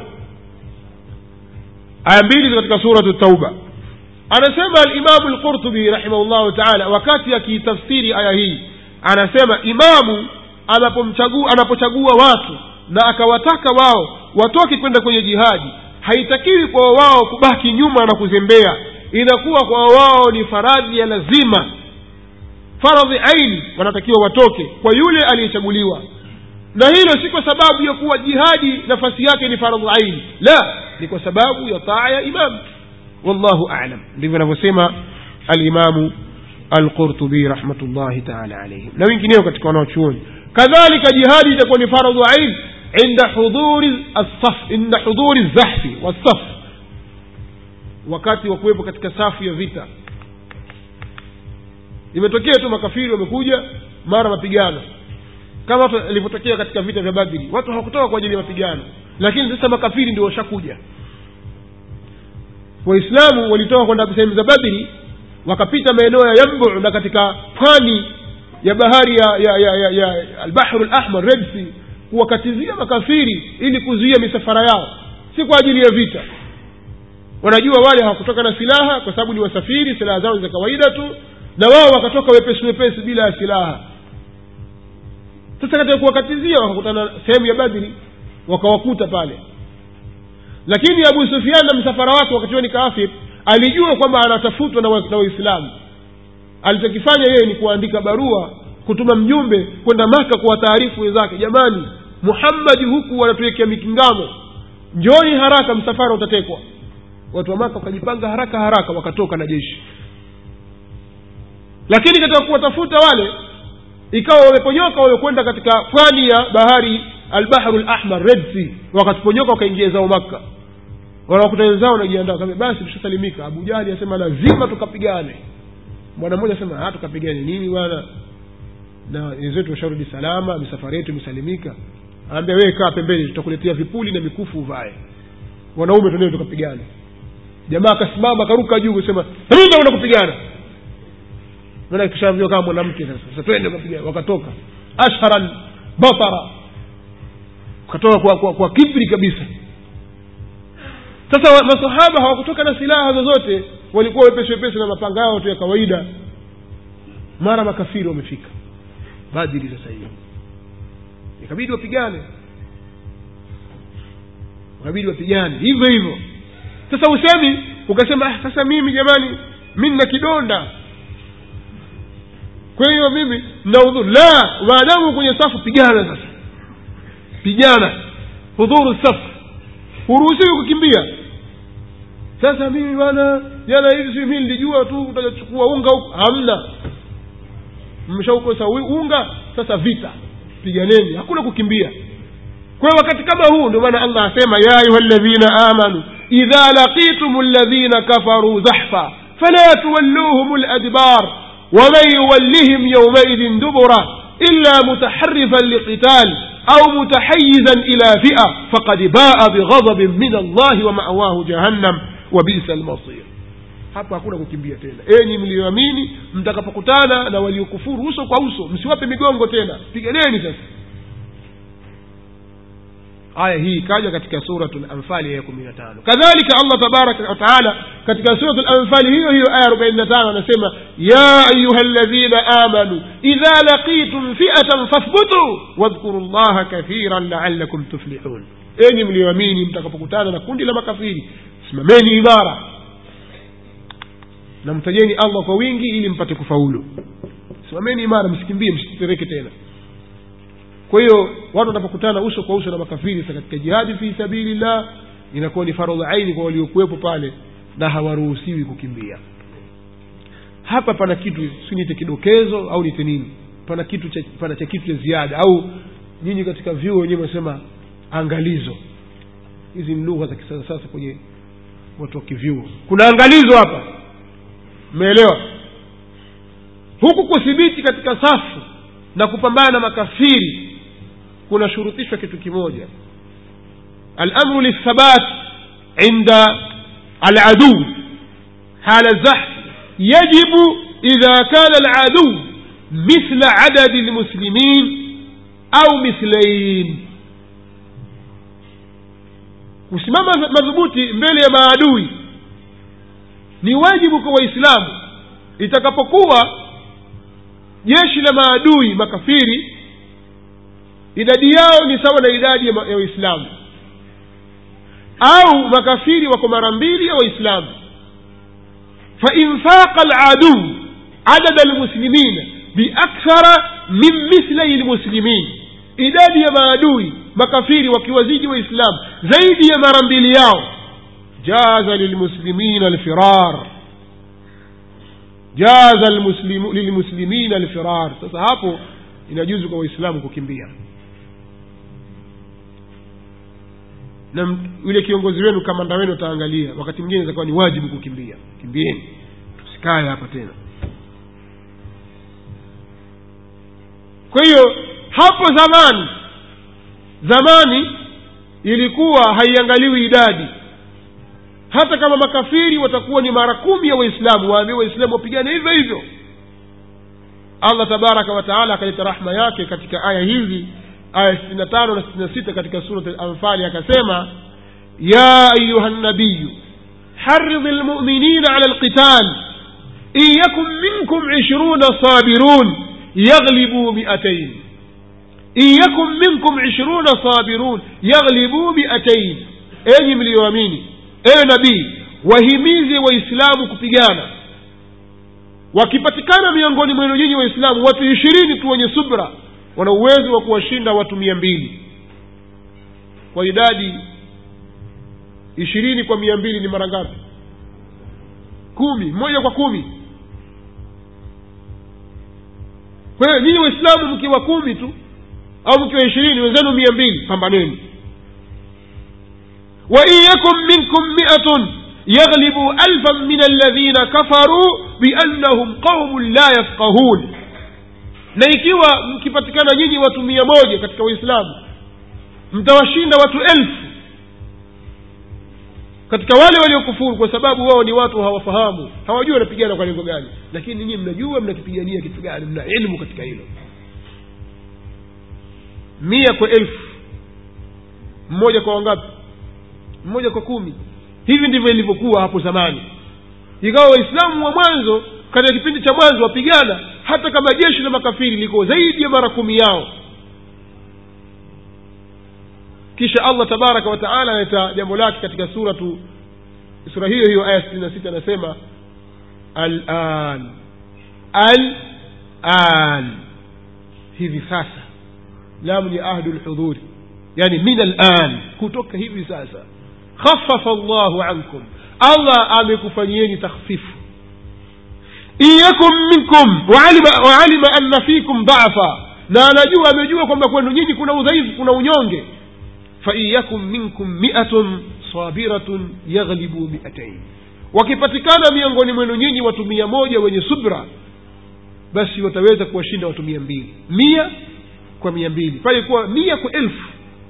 aya mbili katika suratu tauba anasema alimamu lqurtubi rahimahullahu taala wakati akiitafsiri aya hii anasema imamu anapomchagua anapochagua watu na akawataka wao watoke kwenda kwenye jihadi haitakiwi kwa wao kubaki nyuma na kuzembea inakuwa kwa wao ni faradhi ya lazima faradhi aini wanatakiwa watoke kwa yule aliyechaguliwa na hilo si kwa sababu ya kuwa jihadi nafasi yake ni faradhi aini la ni kwa sababu ya taa ya imam wallahu alam ndivyo anavyosema alimamu alqurtubi rahmatullahi taala alaihim na wengineo katika wanaochuoni kadhalika jihadi itakuwa ni faradhu ain inda hudhuri الصف inda hudhuri zahfi wasaf wakati wa kuwepo katika safu ya vita imetokea tu makafiri wamekuja mara mapigano kama ilivyotokea katika vita vya badri watu hawakutoka kwa ajili ya mapigano lakini sasa makafiri ndio washakuja waislamu walitoka kwenda sehemu za badri wakapita maeneo ya yambu na katika pwani ya bahari ya, ya, ya, ya, ya albahru lahmar red sea kuwakatizia makafiri ili kuzuia misafara yao si kwa ajili ya vita wanajua wale hawakutoka na silaha kwa sababu ni wasafiri silaha zao za kawaida tu na wao wakatoka wepesi wepesi bila ya silaha sasa katika kuwakatizia wakakutana sehemu ya badri wakawakuta pale lakini abu sufian na msafara wake wakati huo ni kaafir alijua kwamba anatafutwa na waislamu alichokifanya yeye ni kuandika barua kutuma mjumbe kwenda maka kuwataarifu wenzake jamani muhammadi huku wanatuwekea mikingamo njoni haraka msafara utatekwa watu wa maka wakajipanga haraka haraka wakatoka na jeshi lakini katika kuwatafuta wale ikawa wameponyoka wamekwenda katika pwani ya bahari albahru lahmar red sea wakatuponyoka wakaingia zao makka wanawakuta wenzao wanajiandaa kama basi tushasalimika abu jahli asema lazima tukapigane bwana mmoja asema ha tukapigane nini bwana na wenzetu washarudi salama misafara yetu imesalimika anaambia wewe kaa pembeni tutakuletea vipuli na mikufu uvae wanaume tunae tukapigana jamaa akasimama akaruka juu kusema rudi enda kupigana maana kishaambiwa kama mwanamke sasa sasa twende kupigana wakatoka ashharan batara wakatoka kwa, kwa, kwa kibri kabisa sasa masahaba hawakutoka na silaha zozote walikuwa wepesi wepesi na mapanga yao tu ya kawaida mara makafiri wamefika badiri sasa hiyo ikabidi wapigane ikabidi wapigane hivyo hivyo sasa usemi ukasema ah, sasa mimi jamani mi nina kidonda kwa hiyo mimi na udhuru la maadamu kwenye safu pigana sasa pigana hudhuru safu huruhusiwi kukimbia sasa mimi bwana jana hivi si mi nilijua tu utachukua unga huku hamna mmeshaukosa unga sasa vita piganeni hakuna kukimbia kwa hiyo wakati kama huu ndio maana allah asema ya ayuha ladhina amanu idha laqitum ladhina kafaruu zahfa fala tuwalluhum ladbar ومن يولهم يومئذ دبره إلا متحرفا لقتال أو متحيزا إلى فئة فقد باء بغضب من الله ومأواه جهنم وبئس المصير hapa hakuna kukimbia tena enyi mlioamini mtakapokutana na waliokufuru uso kwa uso msiwape migongo tena piganeni sasa aya hii ikaja katika suratu lanfali ya kumi na tano kadhalika allah tabaraka wataala katika suratu lanfali hiyo hiyo aya arobaini na tano anasema ya ayuha ladhina amanu idha laqitum fiatan fathbutu wadhkuru llaha kathiran laalakum tuflihun enyi mlioamini mtakapokutana na kundi la makafiri simameni imara na mtajeni allah kwa wingi ili mpate kufaulu simameni imara msikimbie msitetereke tena kwa hiyo watu wanapokutana uso kwa uso na makafiri sasa katika jihadi fi sabilillah inakuwa ni faradhi aini kwa waliokuwepo pale na hawaruhusiwi kukimbia hapa pana kitu si nite kidokezo au nite nini pana kitu cha, pana cha kitu cha ziada au nyinyi katika vyuo wenyewe wanasema angalizo hizi ni lugha za kisasa sasa kwenye watu wa kivyuo kuna angalizo hapa mmeelewa huku kuthibiti katika safu na kupambana na makafiri kunashurutishwa kitu kimoja alamru lithabat inda aladuu hala zahf yajibu idha kana aladuu mithla adadi lmuslimin au mithlain kusimama madhubuti mbele ya maadui ni wajibu kwa waislamu itakapokuwa jeshi la maadui makafiri idadi yao ni sawa na idadi ya ma- ya waislamu au makafiri wako mara mbili ya waislamu fain faqa laduu adada lmuslimina biakthara min mithlai lmuslimin idadi ya maadui makafiri wakiwazidi waislamu zaidi ya mara mbili yao jaza lilmuslimina alfirar jaza almuslimu- lilmuslimina alfirar sasa hapo inajuzu kwa waislamu kukimbia na m- yule kiongozi wenu kamanda wenu ataangalia wakati mwingine itakuwa ni wajibu kukimbia kimbieni tusikae hapa tena kwa hiyo hapo zamani zamani ilikuwa haiangaliwi idadi hata kama makafiri watakuwa ni mara kumi ya waislamu waambie waislamu wapigane hivyo hivyo allah tabaraka wataala akaleta rahma yake katika aya hizi aya sitini na tano na sitini na sita katika surat alanfali akasema ya ayuha nabiyu حرض المؤمنين على القتال إن يكن منكم عشرون صابرون يغلبوا مئتين إن يكن منكم عشرون صابرون يغلبوا مئتين أي مليواميني أي نبي wahimize waislamu kupigana wakipatikana miongoni mwenu nyinyi waislamu watu ishirini tu wenye subra wana uwezo wa kuwashinda watu mia mbili kwa idadi ishirini kwa mia mbili ni mara ngapi kumi moja kwa kumi kwa hiyo nyinyi waislamu mkiwa kumi tu au mkiwa ishirini wenzenu mia mbili pambaneni wain yakun minkum miatun yaghlibu alfan min alladhina kafaruu biannahum qaumun la yafqahun na ikiwa mkipatikana nyinyi watu mia moja katika uislamu mtawashinda watu elfu katika wale waliokufuru kwa sababu wao ni watu hawafahamu hawajui wanapigana kwa lengo gani lakini nyinyi mnajua mnakipigania kitu gani mna ilmu katika hilo mia kwa elfu mmoja kwa wangapi mmoja kwa kumi hivi ndivyo ilivyokuwa hapo zamani ikawa waislamu wa mwanzo katika kipindi cha mwanzo wapigana hata kama jeshi la makafiri liko zaidi ya mara kumi yao kisha allah tabaraka wa taala analeta jambo lake katika suratu sura hiyo hiyo aya sitini na sita anasema alan alan hivi sasa lamu ni ahdu lhudhuri yani min alan kutoka hivi sasa khafafa llahu ankum allah amekufanyieni takhfifu in yakun minkum waalima, waalima anna fikum dhafa na anajua amejua kwamba kwenu nyinyi kuna udhaifu kuna unyonge fain yakun minkum miatun sabiratun yaghlibu miatain wakipatikana miongoni mwenu nyinyi watu mia moja wenye subra basi wataweza kuwashinda watu mia mbili mia kwa mia mbili pale kuwa mia kwa elfu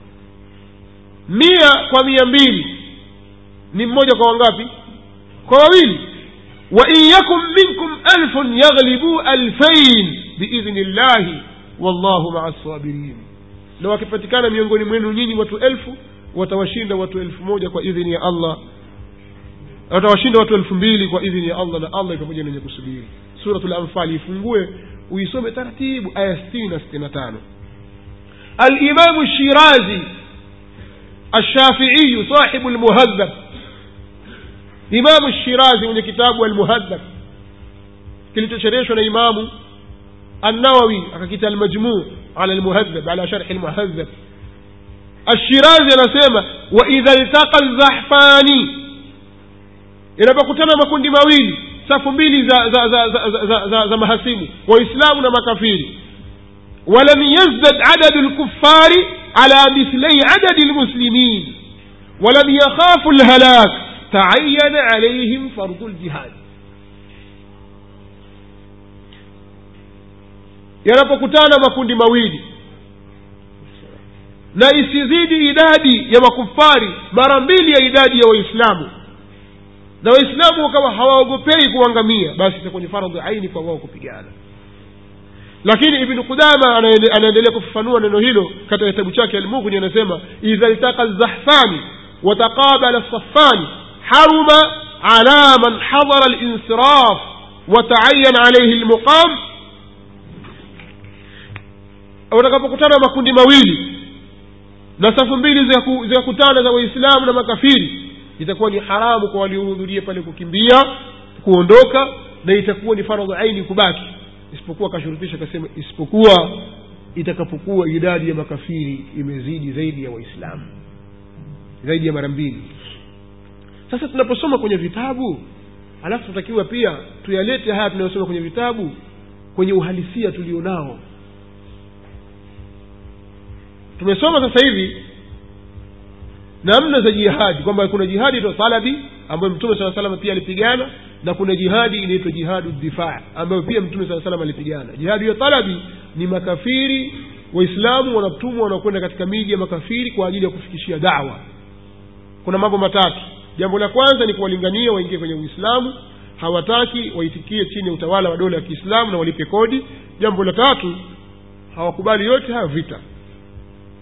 mia kwa mia mbili ni mmoja kwa wangapi kwa wawili wain yakun minkum alfun yaghlibu alfain biidhni llahi wallahu maa sabirin na wakipatikana miongoni mwenu nyinyi watu elfu watawashinda watu elfu moja kwa idhini ya allah watawashinda watu elfu mbili kwa idhini ya allah na allah pamoja na wenye kusubiri suratu lanfali ifungue uisome taratibu aya sitini na sitini na tano alimamu shirazi الشافعي صاحب المهذب إمام الشيرازي من كتاب المهذب kilichoshereshwa na imamu النووي akakita المجموع على المهذب على شرح المهذب الشيرازي anasema وإذا التقى الزحفان inapokutana makundi mawili safu mbili za za za za, za, za, za, za mahasimu waislamu na makafiri ولم يزدد عدد الكفار على مثلي عدد المسلمين ولم يخافوا الهلاك تعين عليهم فرض الجهاد yanapokutana makundi mawili na isizidi idadi ya makufari mara mbili ya idadi ya waislamu na waislamu wakawa hawaogopei kuangamia basi itakuwa ni faradhi aini kwa wao kupigana lakini ibnu qudama anaendelea kufafanua neno hilo katika kitabu chake almughni anasema idha iltaka lzahfani wataqabala safani haruma ala man hadara linsiraf وتعين عليه المقام watakapokutana makundi mawili na safu mbili zikaku- zikakutana za waislamu na makafiri itakuwa ni haramu kwa waliohudhuria pale kukimbia kuondoka na itakuwa ni faradhu aini kubaki isipokuwa akashurutisha akasema isipokuwa itakapokuwa idadi ya makafiri imezidi zaidi ya waislamu zaidi ya mara mbili sasa tunaposoma kwenye vitabu alafu tutakiwa pia tuyalete haya tunayosoma kwenye vitabu kwenye uhalisia tulionao tumesoma sasa hivi namna za jihadi kwamba kuna jihadi inaitwa talabi ambayo mtume saa salama pia alipigana na kuna jihadi inaitwa jihadu difaa ambayo pia mtume saa salam alipigana jihadi ya talabi ni makafiri waislamu wanatumwa wanakwenda katika miji ya makafiri kwa ajili ya kufikishia dawa kuna mambo matatu jambo la kwanza ni kuwalingania waingie kwenye uislamu hawataki waitikie chini ya utawala wa dola ya kiislamu na walipe kodi jambo la tatu hawakubali yote haya vita